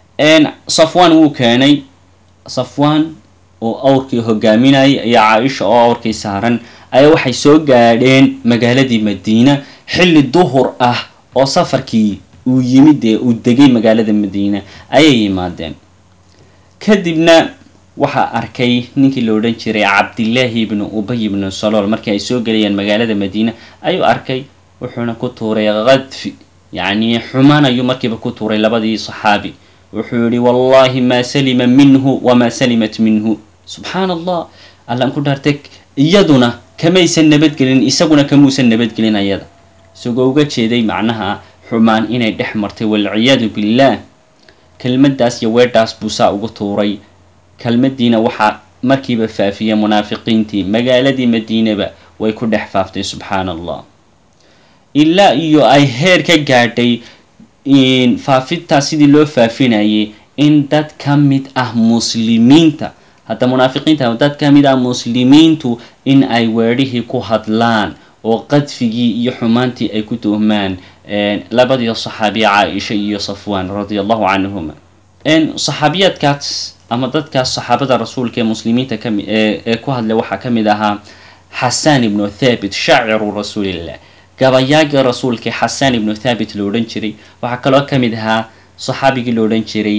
safwan wuu keenay safwan oo awrkii hogaaminayay ayaa caaisha oo awrkii saaran ayaa waxay soo gaadheen magaaladii madiina xilli duhur ah oo safarkii uu yimid ee uu degay magaalada madiina ayay yimaadeen kadibna waxaa arkay ninkii la odhan jiray cabdillaahi ibnu ubay ibnu salool markii ay soo gelayeen magaalada madiina ayuu arkay wuxuuna ku tuuray kadfi yacni xumaan ayuu markiiba ku tuuray labadii saxaabi wuxuu yihi wallahi maa salima minhu wamaa salimat minhu subxaan allah allaan ku dhaartay iyaduna kamaysan nabadgelin isaguna kamuusan nabadgelin ayada isagoo uga jeeday macnaha xumaan inay dhex martay walciyaadu billaah kelmaddaas iyo weedhaas buu saa ugu tuuray kelmadiina waxaa markiiba faafiyay munaafiqiintii magaaladii madiinaba way ku dhex faaftay subxaan allah ilaa iyo ay heer ka gaadhay faafintaas sidii loo faafinayay in dad ka mid ah muslimiinta hadda munaafiqiinta dad ka mid ah muslimiintu in ay weedhihii ku hadlaan oo qadfigii iyo xumaantii ay ku tuhmaan labadii saxaabiya caaisha iyo safwan radia allahu canhuma saxaabiyaadkaas ama dadkaas saxaabada rasuulka ee muslimiinta kami ee ku hadlay waxaa ka mid ahaa xasan ibnu thabit shaaciru rasuulillah gabayaagii rasuulka xasan ibnu thabit lo odhan jiray waxaa kaloo ka mid ahaa saxaabigii lo odhan jiray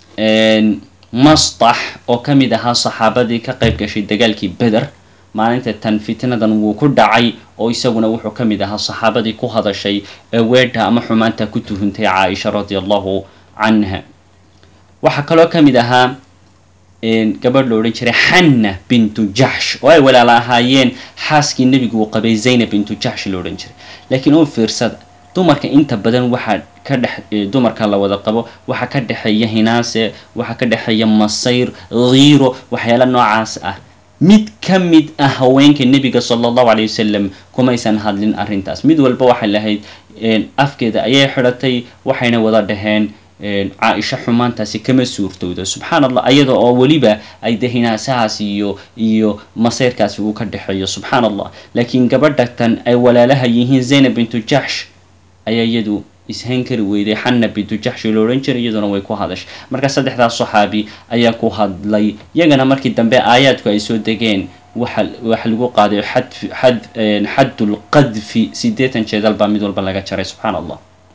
mastax oo ka mid ahaa saxaabadii ka qayb gashay dagaalkii beder maalinta tan fitnadan wuu ku dhacay oo isaguna wuxuu ka mid ahaa saxaabadii ku hadashay ee weedha ama xumaanta ku tuhuntay caaisha radia allahu canha waxaa kaloo ka mid ahaa gabadh lo odhan jiray xanna bintu jaxsh oo ay walaala ahaayeen xaaskii nebigu uu qabay zaynab bintu jaxsh lo odhan jiray laakiin u fiirsada dumarka inta badan waxaa ka dhex dumarka la wada qabo waxaa ka dhexeeya hinaase waxaa ka dhexeeya masayr hiiro waxyaala noocaas ah mid ka mid ah haweenka nebiga sala allahu calay wasalam kumaysan hadlin arrintaas mid walba waxay lahayd afkeeda ayay xidhatay waxayna wada dhaheen caaisha xumaantaasi kama suurtowdo subxaan allah ayada oo weliba ay de hinaasahaas iyo iyo masayrkaasi uu ka dhexeeyo subxaan allah laakiin gabadha tan ay walaalaha yihiin zaynab bintu jaxsh ayaa iyadu ishayn kari weyday xanna bintu jaxshi lo odhan jiray iyaduna way ku hadashay marka saddexdaas saxaabi ayaa ku hadlay iyagana markii dambe aayaadku ay soo degeen waxa waxa lagu qaaday xad xad xaddulqadfi siddeetan jeedal baa mid walba laga jaray subxaan allah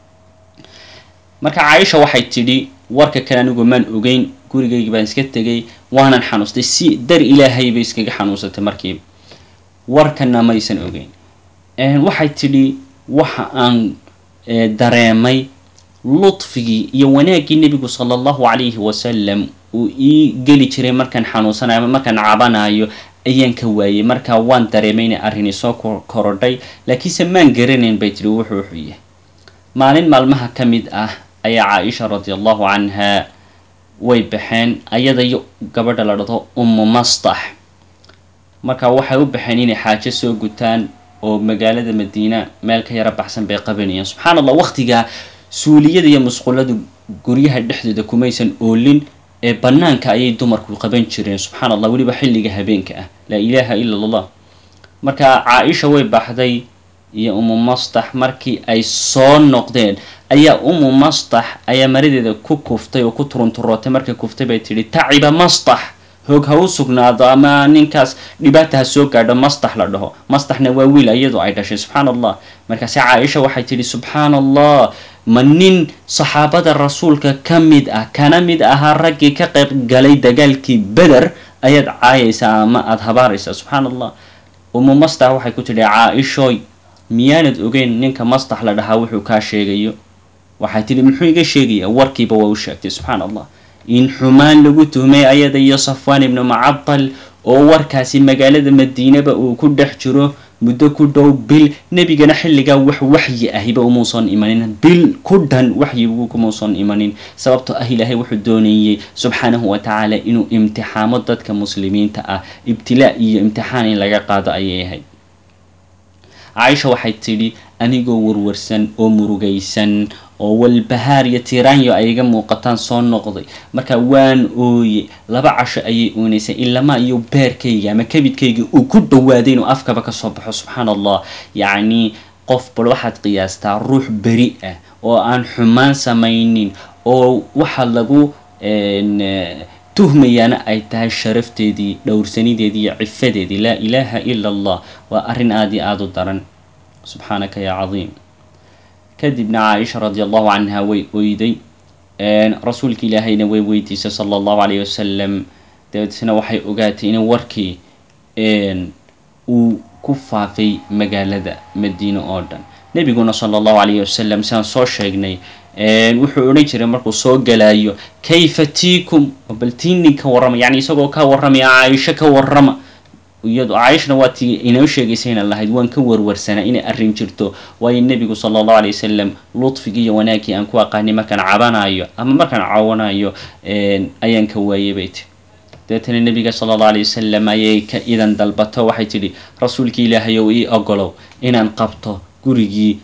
marka caaisha waxay tidhi warka kale anigu maan ogeyn gurigaygi baan iska tegay waanan xanuustay si dar ilaahay bay iskaga xanuunsatay markiiba warkana maysan ogeyn waxay tidhi waxa aan dareemay ludfigii iyo wanaaggii nebigu sala allahu calayhi wasalam uu ii geli jiray markaan xanuunsanayo ama markaan cabanayo ayaan ka waayey markaa waan dareemay inay arrini soo korodhay laakiinse maan garanayn bay tiri wuxuu wuxuu yahay maalin maalmaha ka mid ah ayaa caaisha radi allahu canha way baxeen ayada iyo gabadha la dhado ummu mastax marka waxay u baxeen inay xaajo soo gutaan oo magaalada madiina meel ka yaro baxsan bay qabanayeen subxaan allah waqtigaa suuliyada iyo musquladu guryaha dhexdooda kumaysan oolin ee banaanka ayay dumarku qaban jireen subxaan allah weliba xilliga habeenka ah laa ilaaha ila allah marka caa-isha way baxday iyo umu mastax markii ay soo noqdeen ayaa umu mastax ayaa maradeeda ku kuftay oo ku turunturootay markay kuftay bay tidhi taciba mastax hoog ha u sugnaado ama ninkaas dhibaata ha soo gaadho mastax la dhaho mastaxna waa wiil iyadoo ay dhashay subxaan allah markaase caaisha waxay tidhi subxaan allah ma nin saxaabada rasuulka ka mid ah kana mid ahaa raggii ka qayb galay dagaalkii beder ayaad caayaysaa ama aada habaaraysaa subxaan allah umu mastax waxay ku tidhi caa-ishoy miyaanad ogeyn ninka mastax la dhahaa wuxuu kaa sheegayo waxay tidhi muxuu iga sheegaya warkiiba waa u sheegtay subxaan allah in xumaan lagu tuhmay ayada iyo safwaan ibnu macabal oo warkaasi magaalada madiinaba uu ku dhex jiro muddo ku dhow bil nebigana xilligaa wax waxyi ahiba umuusan imanin bil ku dhan waxyigu kumuusan imanin sababtoo ah ilaahay wuxuu doonayey subxaanahu wa tacaala inuu imtixaamo dadka muslimiinta ah ibtilaa iyo imtixaan in laga qaado ayay ahayd caaisha waxay tidhi anigoo warwarsan oo murugaysan oo walbahaar iyo tiraanyo ay iga muuqataan soo noqday marka waan ooye laba casho ayay oonaysay ilama iyo beerkayga ama kabidkayga uu ku dhawaaday inuu afkaba kasoo baxo subxaan allah yacni qof bal waxaad qiyaastaa ruux beri ah oo aan xumaan samaynin oo waxa lagu tuhmayaana ay tahay sharafteedii dhowrsanideedii iyo cifadeedii laa ilaaha ila allah waa arrin aada iyo aada u daran subxaanaka yaa cadiim kadibna caaisha radi allahu canha way oyday rasuulka ilaahayna way weydiisay sala allahu calayh wasalam dabeetna waxay ogaatay in warkii uu ku faafay magaalada madiine oo dhan nebiguna sala allahu calayhi wasalam sidaan soo sheegnay wuxuu odhan jiray markuu soo galaayo kayfa tiikum bal tiinin ka warrama yani isagoo ka warramaya caaisho ka warrama iyado caaishana waa tii inoo sheegaysayna lahayd waan ka warwarsanaa inay arrin jirto waayo nebigu sala allahu alay wasalam ludfigii iyo wanaaggii aan ku aqaanay markaan cabanayo ama markaan cawanayo ayaan ka waayay bay tiri dabeetana nebiga sala allahu alay wasalam ayay ka idan dalbato waxay tidhi rasuulkii ilaahay ow ii ogolow inaan qabto gurigii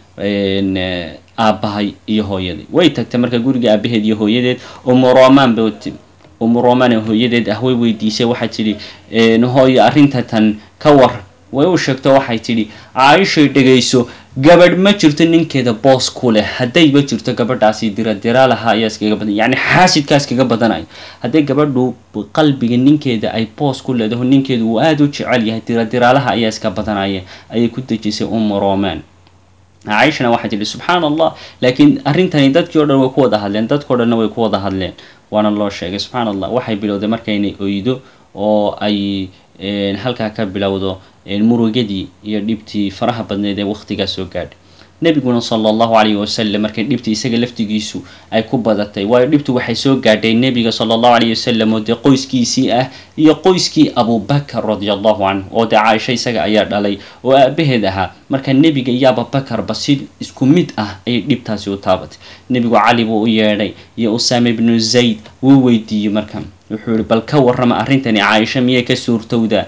aabbahay iyo hooyaday way tagtay marka gurigii aabaheed iyo hooyadeed umu romaan ba umu romaan hooyadeed ah way weydiisay waxay tidhi hooyo arrinta tan ka war way u sheegto waxay tidhi caaishay dhegayso gabadh ma jirto ninkeeda boos ku leh haddayba jirto gabadhaasi diradiraalaha ayaa iskaga badan yacni xaasidkaa iskaga badanayo hadday gabadhu qalbiga ninkeeda ay boos ku leedaho ninkeedu uu aada u jecel yahay diradiraalaha ayaa iska badanaya ayay ku dejisay umu romaan caaishana waxay tidhi subxaan allah laakiin arrintani dadkii o dhan way ku wada hadleen dadkao dhanna way ku wada hadleen waana loo sheegay subxaan allah waxay bilowday markaynay oydo oo ay halkaa ka bilowdo murugadii iyo dhibtii faraha badneed ee waqtigaa soo gaadhay nebiguna sala allahu calayhi wasalam markay dhibtii isaga laftigiisu ay ku badatay waayo dhibtu waxay soo gaadhay nebiga sala allahu calayhi wasalam oo dee qoyskiisii ah iyo qoyskii abubakar radia allahu canhu oo dee caaisho isaga ayaa dhalay oo aabaheed ahaa marka nebiga iyo abubakarba si isku mid ah ayay dhibtaasi u taabatay nebigu cali buu u yeedhay iyo usaame ibnu zayd wuu weydiiyey marka wuxuu yihi bal ka warrama arrintani caaisho miyay ka suurtowdaa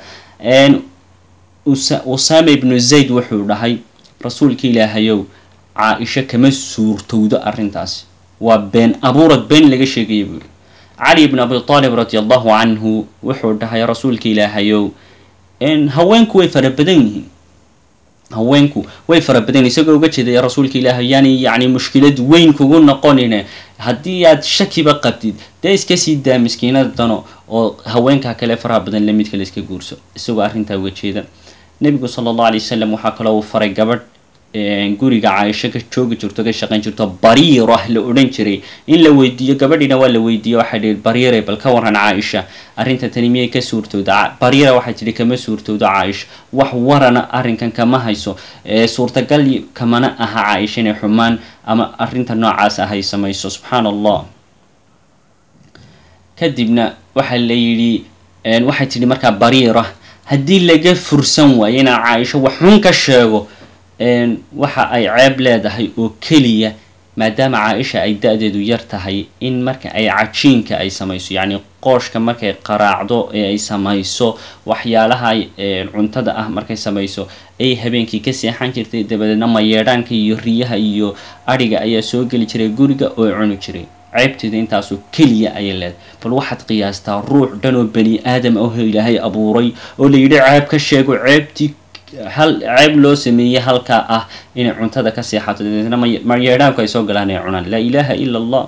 usaame ibnu zayd wuxuu dhahay rasuulka ilaahayow caa-isho kama suurtowdo arrintaasi waa been abuurad been laga sheegaya buu yihi cali ibn abi taalib radi allahu canhu wuxuu dhahay rasuulka ilaahayow haweenku way fara badan yihiin haweenku way fara badan isagoo uga jeedaya rasuulka ilaahay yaani yacni mushkilad weyn kugu noqonine haddii aad shakiba qabtid dee iska sii daa miskiinada dano oo haweenkaa kale faraha badan lamid kale iska guurso isagoo arrintaa uga jeeda nebigu sala allahu alay wasalam waxaa kaloo uu faray gabadh guriga caaisho ka joogi jirto ka shaqayn jirto bariirah la odhan jiray in la weydiiyo gabadhiina waa la weydiiye waxay dhihi bariire bal ka waran caaisha arrinta tani miyay ka suurtowda bariira waxay tidhi kama suurtowdo caaisha wax warana arrinkan kama hayso suurtagal kamana aha caaisha inay xumaan ama arrinta noocaas ah ay samayso subxaan allah kadibna waxaa la yidhi waxay tidhi markaa bariira haddii laga fursan waayo inaan caaisho waxxun ka sheego waxa ay ceeb leedahay oo keliya maadaama caaisha ay da-deedu yar tahay in marka ay cajiinka ay samayso yacni qooshka markay qaraacdo ee ay samayso waxyaalaha cuntada ah markay samayso ay habeenkii ka seexan jirtay dabadeedna mayeedhaanka iyo riyaha iyo adhiga ayaa soo geli jiray guriga oo cuni jiray ceebteeda intaasoo keliya ayay leedahay bal waxaad qiyaastaa ruux dhan oo bani aadam ah ilaahay abuuray oo la yidhi ceeb ka sheego ceebtii hal ceeb loo sameeyey halkaa ah inay cuntada ka seexato dabeetna mayeedhaanku ay soo galaan ay cunaan laa ilaaha ila allah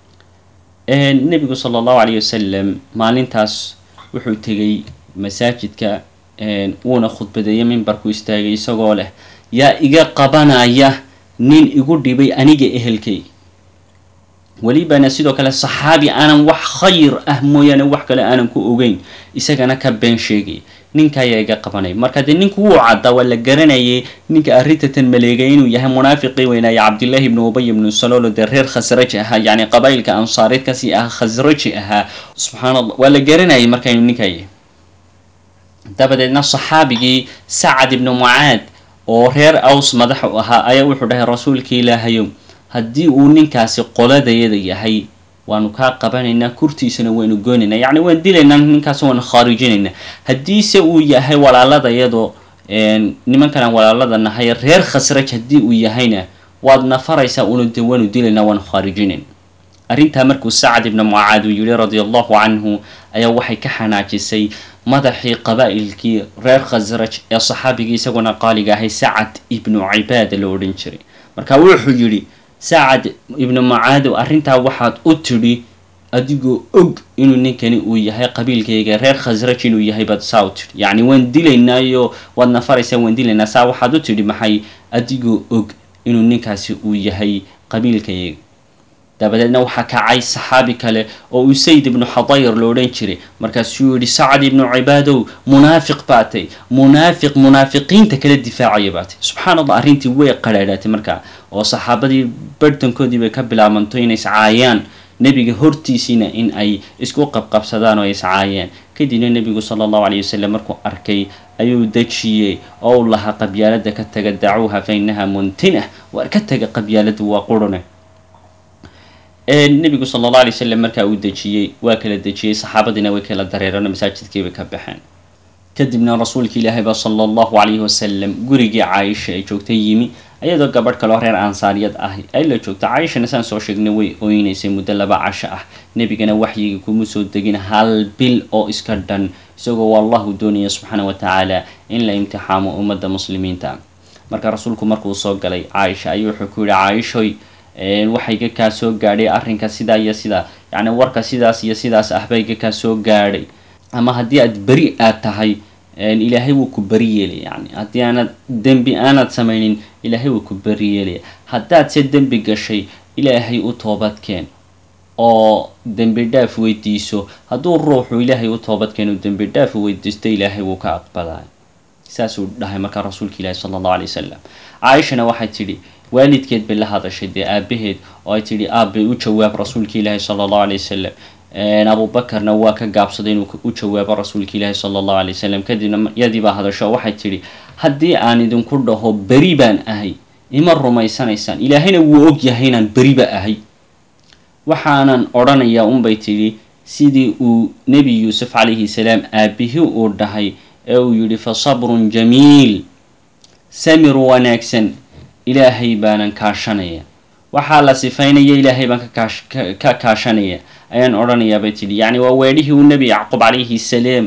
nebigu sala allahu calayh wasalam maalintaas wuxuu tegay masaajidka wuuna khudbadeeyay mimbarku istaagay isagoo leh yaa iga qabanaya nin igu dhibay aniga ehelkay welibana sidoo kale saxaabi aanan wax khayr ah mooyaane wax kale aanan ku ogeyn isagana ka been sheegay ninka ayaa iga qabanaya marka dee ninku wuu caddaa waa la garanayay ninka arrintatan maleegay inuu yahay munaafiqii weynaaye cabdillahi ibnu ubay ibnu saloolo dee reer khasraji ahaa yacni qabaa'ilka ansaareed kasii ahaa khasraji ahaa subxaan allah waa la garanayay marka inuu ninka yahay dabadeedna saxaabigii sacad ibnu mucaad oo reer aws madax u ahaa ayaa wuxuu dhahay rasuulka ilaahayow haddii uu ninkaasi qoladayada yahay waanu kaa qabanaynaa kurtiisana waynu goonaynaa yacni waan dilaynaa ninkaas waanu khaarijinaynaa haddiise uu yahay walaaladayadoo nimankan aan walaalada nahay reer khasraj haddii uu yahayna waad nafaraysaa una de waanu dilaynaa waanu khaarijinayn arrintaa markuu sacad ibnu mucaad uu yihi radia allahu canhu ayaa waxay ka xanaajisay madaxii qabaa'ilkii reer khasraj ee saxaabigii isaguna qaaliga ahay sacad ibnu cibaada la odhan jiray marka wuxuu yidhi sacad ibnu mucaadow arrintaa waxaad u tidhi adigoo og inuu ninkani uu yahay qabiilkayga reer khasraj inuu yahay baad saa u tidhi yacni waan dilaynaayo waad nafaraysaa waan dilaynaa saa waxaad u tidhi maxay adigoo og inuu ninkaasi uu yahay qabiilkayga dabadeedna waxaa kacay saxaabi kale oo usayd ibnu xadayr lo odhan jiray markaasuu yihi sacad ibnu cibaadow munaafiq baatay munaafiq munaafiqiinta kala difaacaya baatay subxaan allah arrintii way qadhaadhaatay markaa oo saxaabadii barhtankoodii bay ka bilaabanto inay iscaayaan nebiga hortiisiina in ay isku qabqabsadaan oo ay iscaayeen kadibna nebigu sala allahu calayh wasalam markuu arkay ayuu dejiyey oo u lahaa qabyaalada ka taga dacuuha fa inaha muntinah waar ka taga qabyaalada waa qurune nebigu sala allah alay wasalam markaa uu dejiyey waa kala dejiyey saxaabadiina way kala dareereen oo masaajidkii bay ka baxeen kadibna rasuulka ilaahay baa sala allahu calayhi wasalam gurigii caaisha ay joogtay yimi iyadoo gabadh kaloo reer ansaariyad ah ay la joogto caaishana saan soo sheegnay way oynaysay muddo laba casho ah nebigana waxyigii kuma soo degin hal bil oo iska dhan isagoo wallahu doonaya subxaana wa tacaala in la imtixaamo ummadda muslimiinta marka rasuulku markuu soo galay caaisha ayuu wuxuu ku yihi caaishoy waxayga kaa soo gaadhay arrinka sidaa iyo sidaa yacni warka sidaas iyo sidaas ah bayga kaa soo gaadhay ama haddii aad beri aad tahay ilaahay wuu ku beri yeelaya yani haddii aanad dembi aanad samaynin ilaahay wuu ku beri yeelaya haddaad se dembi gashay ilaahay u toobadkeen oo dembi dhaaf weydiiso hadduu ruuxu ilaahay u toobadkeeno dembi dhaaf weydiisto ilaahay wuu ka aqbalay saasuu dhahay markaa rasuulka ilaahi sala allahu alay wasalam caaishana waxay tidhi waalidkeed bay la hadashay dee aabaheed oo ay tidhi aabbay u jawaab rasuulka ilaahi sala allahu alay wasalam abubakarna waa ka gaabsaday inuu u jawaabo rasuulka ilaahi sala allahu alay wasalam kadibna yadii baa hadasho oo waxay tidhi haddii aan idinku dhaho beri baan ahay ima rumaysanaysaan ilaahayna wuu og yahay inaan beriba ahay waxaanan odhanayaa unbay tidhi sidii uu nebi yuusuf calayhi salaam aabihii uu dhahay ee uu yidhi fa sabrun jamiil samir wanaagsan ilaahay baanan kaashanaya waxaa la sifaynaya ilaahay baan ka kaashanaya ayaan odhanayaa bay tidhi yacni waa weedhihii uu nebi yacquub calayhi salaam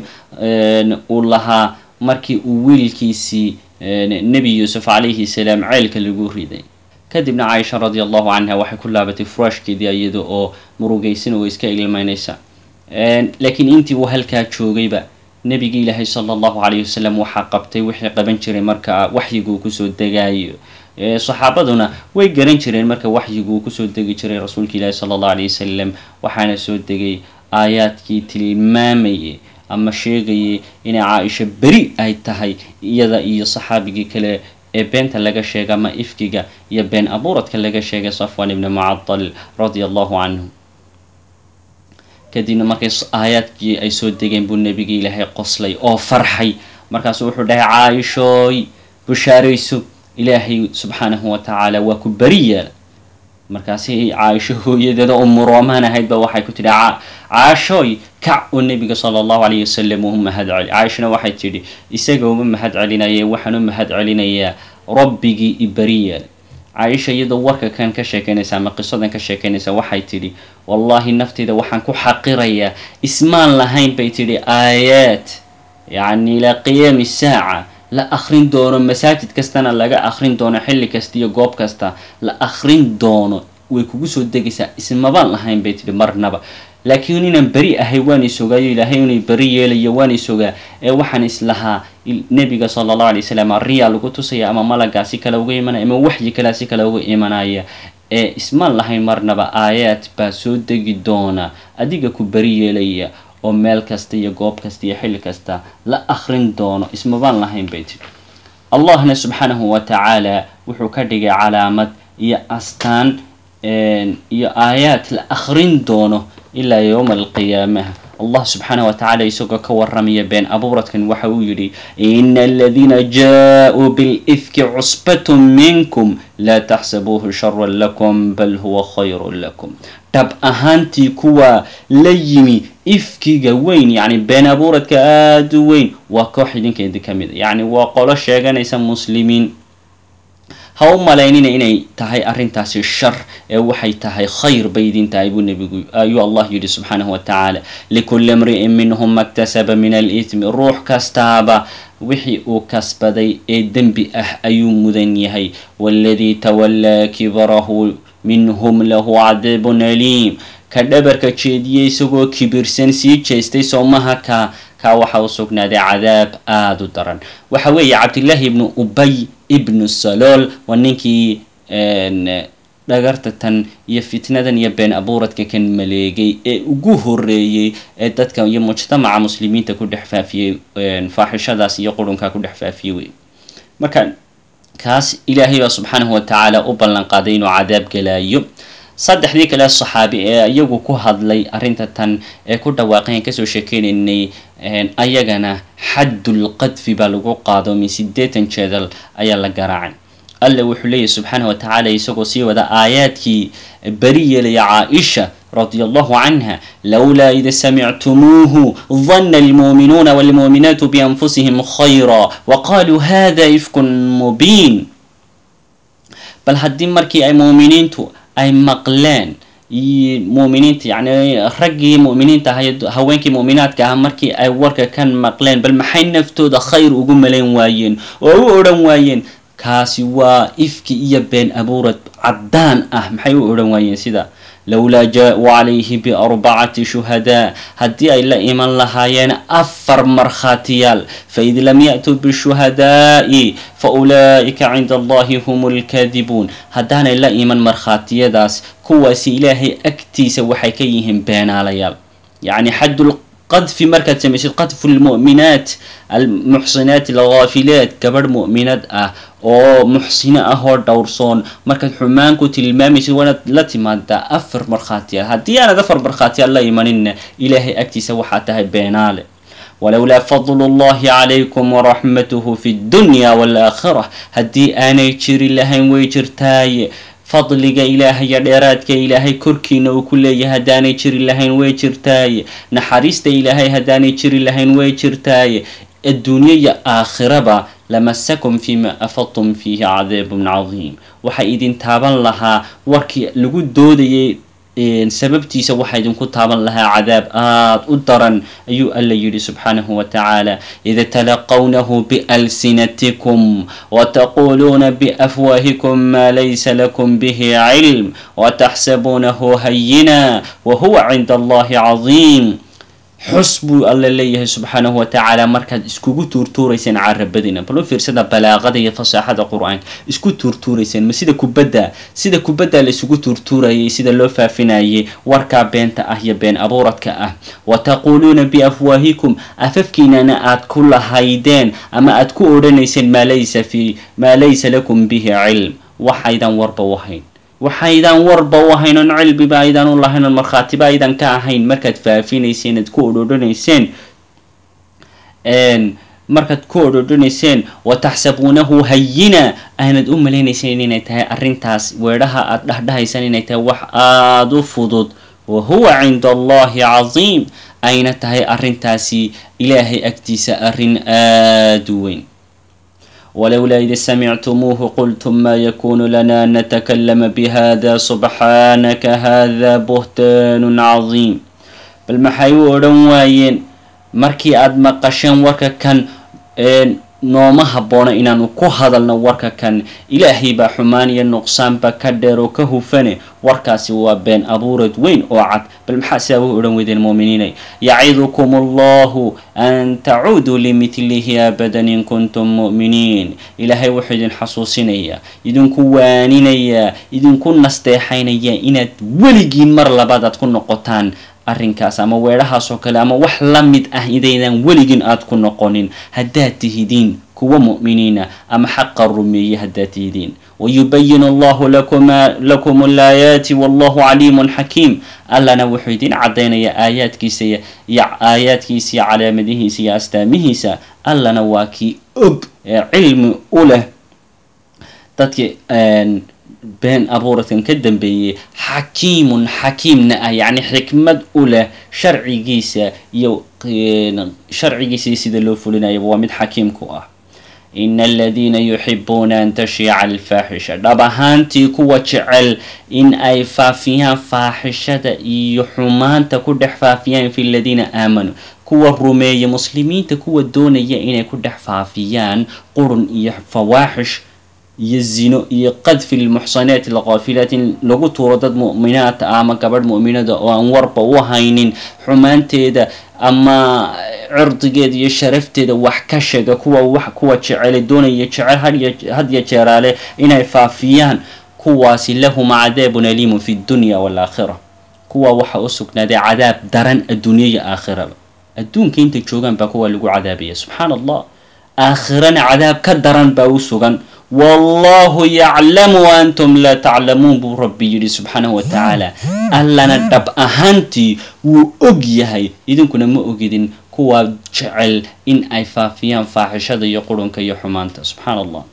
uu lahaa markii uu wiilkiisii nebi yuusuf calayhi salaam ceelka lagu riday kadibna caaisha radi allahu canha waxay ku laabatay furaashkeedii iyada oo murugaysan oo iska ilmaynaysa laakiin intii uu halkaa joogayba nebigi ilaahay sala allahu calayhi wasalam waxaa qabtay wixii qaban jiray marka waxyiguu kusoo degaayo saxaabaduna way garan jireen marka waxyiguu kusoo degi jiray rasuulka ilaahi sala allahu alayh wasalam waxaana soo degay aayaadkii tilmaamayay ama sheegayay inay caaisha beri ay tahay iyada iyo saxaabigii kale ee beenta laga sheega ama ifkiga iyo been abuuradka laga sheegay safwan ibni mucadal radia allahu canhu kadibna markay aayaadkii ay soo degeen buu nebigi ilaahay qoslay oo farxay markaasuu wuxuu dhahay caaishooy bushaarayso ilaahay subxaanahu wa tacaala waa ku beri yeela markaasi caaisho hooyadeeda umu roomaan ahaydba waxay ku tidhi caashooy kac oo nebiga sala allahu alayh wasalam uu mahad celi caaishana waxay tidhi isaga uma mahad celinaye waxaan u mahad celinayaa rabbigii i beri yeela caaisha iyadoo warka kan ka sheekeynaysa ama qisadan ka sheekeynaysa waxay tidhi wallaahi nafteyda waxaan ku xaqirayaa ismaan lahayn bay tidhi aayaad yacni ilaa qiyaami saaca la akrin doono masaajid kastana laga akrin doono xilli kasta iyo goob kasta la akrin doono way kugu soo degaysaa ismabaan lahayn bay tidhi marnaba laakiin inaan beri ahay waan isogaayo ilaahay inay beri yeelayo waan isogaa ee waxaan islahaa nebiga sala allahu alay wasalam riyaa lagu tusaya ama malagaa si kale uga imanaya ama waxyi kalea si kale uga imanaya ee ismaan lahayn marnaba aayaad baa soo degi doona adiga ku beri yeelaya oo meel kasta iyo goob kasta iyo xilli kasta la akrin doono ismabaan lahayn bay tidhi allahna subxaanahu wa tacaala wuxuu ka dhigay calaamad iyo astaan iyo aayaad la akrin doono ilaa yowma alqiyaamaha allah subxaanah wa tacala isagoo ka waramaya been abuuradkan waxa uu yidhi ina aladiina jaa-uu bilifki cusbatun minkum laa taxsabuuhu sharan lakum bal huwa khayrun lakum dhab ahaantii kuwa la yimi ifkiga weyn yacni been abuuradka aada u weyn waa koox idinkeedi ka mid a yacni waa qolo sheeganaysa muslimiin ha u malaynina inay tahay arrintaasi shar ee waxay tahay khayr bay idin tahay buu nebigu ayuu allah yidhi subxaanahu wa tacaala likulli imri'in minhum maktasaba min alithmi ruux kastaaba wixii uu kasbaday ee dembi ah ayuu mudan yahay waaladii tawallaa kibarahu minhum lahu cadaabun aliim ka dhabarka jeediyey isagoo kibirsan sii jeestay soomaha ka kaa waxa u sugnaaday cadaab aada u daran waxa weeye cabdillaahi ibnu ubay ibnu salool waa ninkii dhagarta tan iyo fitnadan iyo been abuuradka kan maleegay ee ugu horeeyey ee dadka iyo mujtamaca muslimiinta ku dhex faafiyey faaxishadaas iyo qurunkaa ku dhex faafiyey wey marka kaas ilaahay baa subxaanahu wa tacaala u ballan qaaday inuu cadaab gelaayo saddexdii kale saxaabi ee iyagu ku hadlay arrinta tan ee ku dhawaaqayn kasoo sheekeynaynay ayagana xaddul qadfi baa lagu qaado min siddeetan jeedal ayaa la garaacay alle wuxuu leeyahy subxaana wa tacaala isagoo sii wada aayaadkii beri yeelaya caaisha radia allahu canha lowlaa ida samictumuuhu dana almuuminuuna walmuuminaatu bianfusihim khayra waqaaluu hada ifkun mubiin bal haddii markii ay muuminiintu ay maqleen muuminiinta yacni raggii mu'miniinta ahay haweenkii mu'minaadka ah markii ay warka kan maqleen bal maxay naftooda khayr ugu malayn waayeen oo u odhan waayeen kaasi waa ifki iyo been abuurad caddaan ah maxay u odhan waayeen sida lowlaa jaa-uu calayhi biarbacati shuhadaa haddii ay la iman lahaayeen afar markhaatiyaal faid lam ya-tuu bishuhadaa'i fa ulaa'ika cinda allahi hum lkaadibuun haddaanay la iman markhaatiyadaas kuwaasi ilaahay agtiisa waxay ka yihiin beenaalayaal yacni xaddul qadfi markaad samaysid qadfu lmu'minaat almuxsinaat alghaafilaat gabadh mu'minad ah oo muxsino ah oo dhowrsoon markaad xumaan ku tilmaamaysid waanaad la timaadaa afar markhaatiyaal haddii aanad afar markhaatiyaal la imaninna ilaahay agtiisa waxaa tahay beenaale walowlaa fadlu llahi calaykum waraxmatuhu fi dunya waalaakhira haddii aanay jiri lahayn way jirtaaye fadliga ilaahaya dheeraadka ilaahay korkiina uu ku leeyahay haddaanay jiri lahayn way jirtaaye naxariista ilaahay haddaanay jiri lahayn way jirtaaye adduunyo iyo aakhiraba lamasakum fiima afadtum fiihi cadaabun cadiim waxay idin taaban lahaa warkii lagu doodayay sababtiisa waxaa idinku taaban lahaa cadaab aada u daran ayuu alla yidhi subxaanahu wa tacaala ida talaqawnahu bialsinatikum wataquuluuna biafwaahikum maa laysa lakum bihi cilm wataxsabuunahu hayina wahuwa cinda allahi cadiim xus buu alla leeyahay subxaanahu wa tacaala markaad iskugu tuurtuurayseen carabadina bal u fiirsada balaaqada iyo fasaaxada qur-aanka isku tuurtuurayseen ma sida kubadda sida kubadda la isugu tuurtuurayay sida loo faafinayay warkaa beenta ah iyo been abuuradka ah wa taquuluuna biafwaahikum afafkiinana aad ku lahaydeen ama aad ku odhanayseen maa laysa fi maa laysa lakum bihi cilm waxaydan warba wahayn waxaydaan warba u ahayn oon cilmiba aydaan u lahayn oon markhaatiba aydan ka ahayn markaad faafinayseen aad ku odhodhanayseen markaad ku odhodhanayseen wataxsabuunahu hayina aanad u malaynayseen inay tahay arrintaas weedhaha aad dhahdhahaysaan inay tahay wax aada u fudud wa huwa cinda allahi casiim ayna tahay arrintaasi ilaahay agtiisa arrin aada u weyn walowlaa id samictumuuhu qultum ma yakunu lana an natakalama bihada subxaanaka hada buhtaanun casiim bal maxay u odhan waayeen markii aada maqasheen warka kan nooma habboona inaanu ku hadalno warka kan ilaahay baa xumaan iyo nuqsaanba ka dheer oo ka hufane warkaasi waa been abuurad weyn oo cad bal maxaa sidaa u odhan weydeen muuminiinay yacidukum allahu an tacuuduu limidlihi abadan in kuntum mu'miniin ilaahay wuxuu idin xasuusinayaa idinku waaninayaa idinku nasteexaynaya inaad weligiin mar labaad aad ku noqotaan arrinkaas ama weedhahaas oo kale ama wax la mid ah idaydan weligin aad ku noqonin haddaad tihidiin kuwa mu'miniina ama xaqa rumeeye haddaad tihidiin wayubayin allahu lakum alaayaati wallahu caliimun xakiim allana wuxuu idin caddaynayaa aayaadkiisa iyo aayaadkiisa iyo calaamadihiisa iyo astaamihiisa allana waa kii og ee cilmi u leh dadki been abuuradkan ka dambeeyey xakiimun xakiimna ah yacni xikmad u leh sharcigiisa iyo sharcigiisa iyo sida loo fulinayaba waa mid xakiimku ah ina aladiina yuxibuuna an tashiica alfaaxisha dhab ahaantii kuwa jecel in ay faafiyaan faaxishada iyo xumaanta ku dhex faafiyaan fi ladiina aamanuu kuwa rumeeya muslimiinta kuwa doonaya inay ku dhex faafiyaan qurun iyo fawaaxish iyo zino iyo qadfi lmuxsanaati alkaafilaat in lagu tuuro dad mu'minaata ah ama gabadh mu'minada oo aan warba u haynin xumaanteeda ama cirdigeeda iyo sharafteeda wax ka sheega kuwa wax kuwa jecele doonaya jecel hadya jeeraale inay faafiyaan kuwaasi lahum cadaabun aliimun fi dunya waalaakhira kuwa waxa u sugnaaday cadaab daran adduunya iyo aakhiraba adduunka intay joogaan baa kuwa lagu cadaabaya subxaan allah aakhirana cadaab ka daran baa u sugan wallahu yaclamu antum laa taclamuun buu rabbi yidhi subxaanahu wa tacaala allana dhab ahaantii wuu og yahay idinkuna ma ogidin kuwaa jecel in ay faafiyaan faaxishada iyo qurunka iyo xumaanta subxaan allah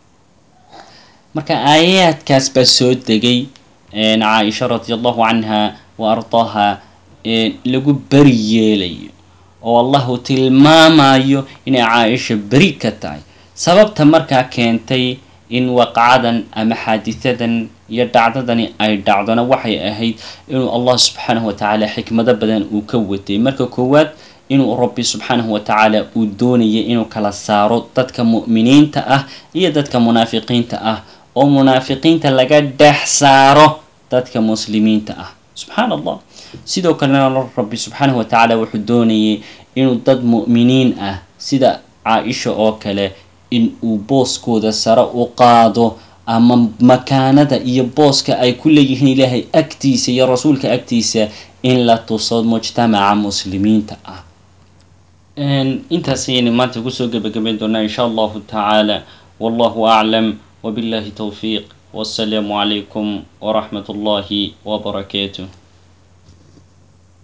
marka aayaadkaas baa soo degay caaisha radi allahu canha wa ardaaha lagu beri yeelayo oo allahu tilmaamayo inay caaisha beri ka tahay sababta markaa keentay in waqacadan ama xaadisadan iyo dhacdadani ay dhacdona waxay ahayd inuu allah subxaanahu wa tacaala xikmado badan uu ka watay marka koowaad inuu rabbi subxaanahu wa tacaala uu doonayay inuu kala saaro dadka mu'miniinta ah iyo dadka munaafiqiinta ah oo munaafiqiinta laga dhex saaro dadka muslimiinta ah subxaan allah sidoo kalena rabbi subxaanahu wa tacaala wuxuu doonayay inuu dad mu'miniin ah sida caa-isha oo kale in uu booskooda sare u qaado ama makaanada iyo booska ay ku leeyihiin ilaahay agtiisa iyo rasuulka agtiisa in la tuso mujtamaca muslimiinta ah intaas ayaynu maanta kusoo gebagabayn doonaa insha allahu tacaala wallahu aclam wabillahi towfiiq wassalaamu calaykum waraxmat ullahi wabarakaatuh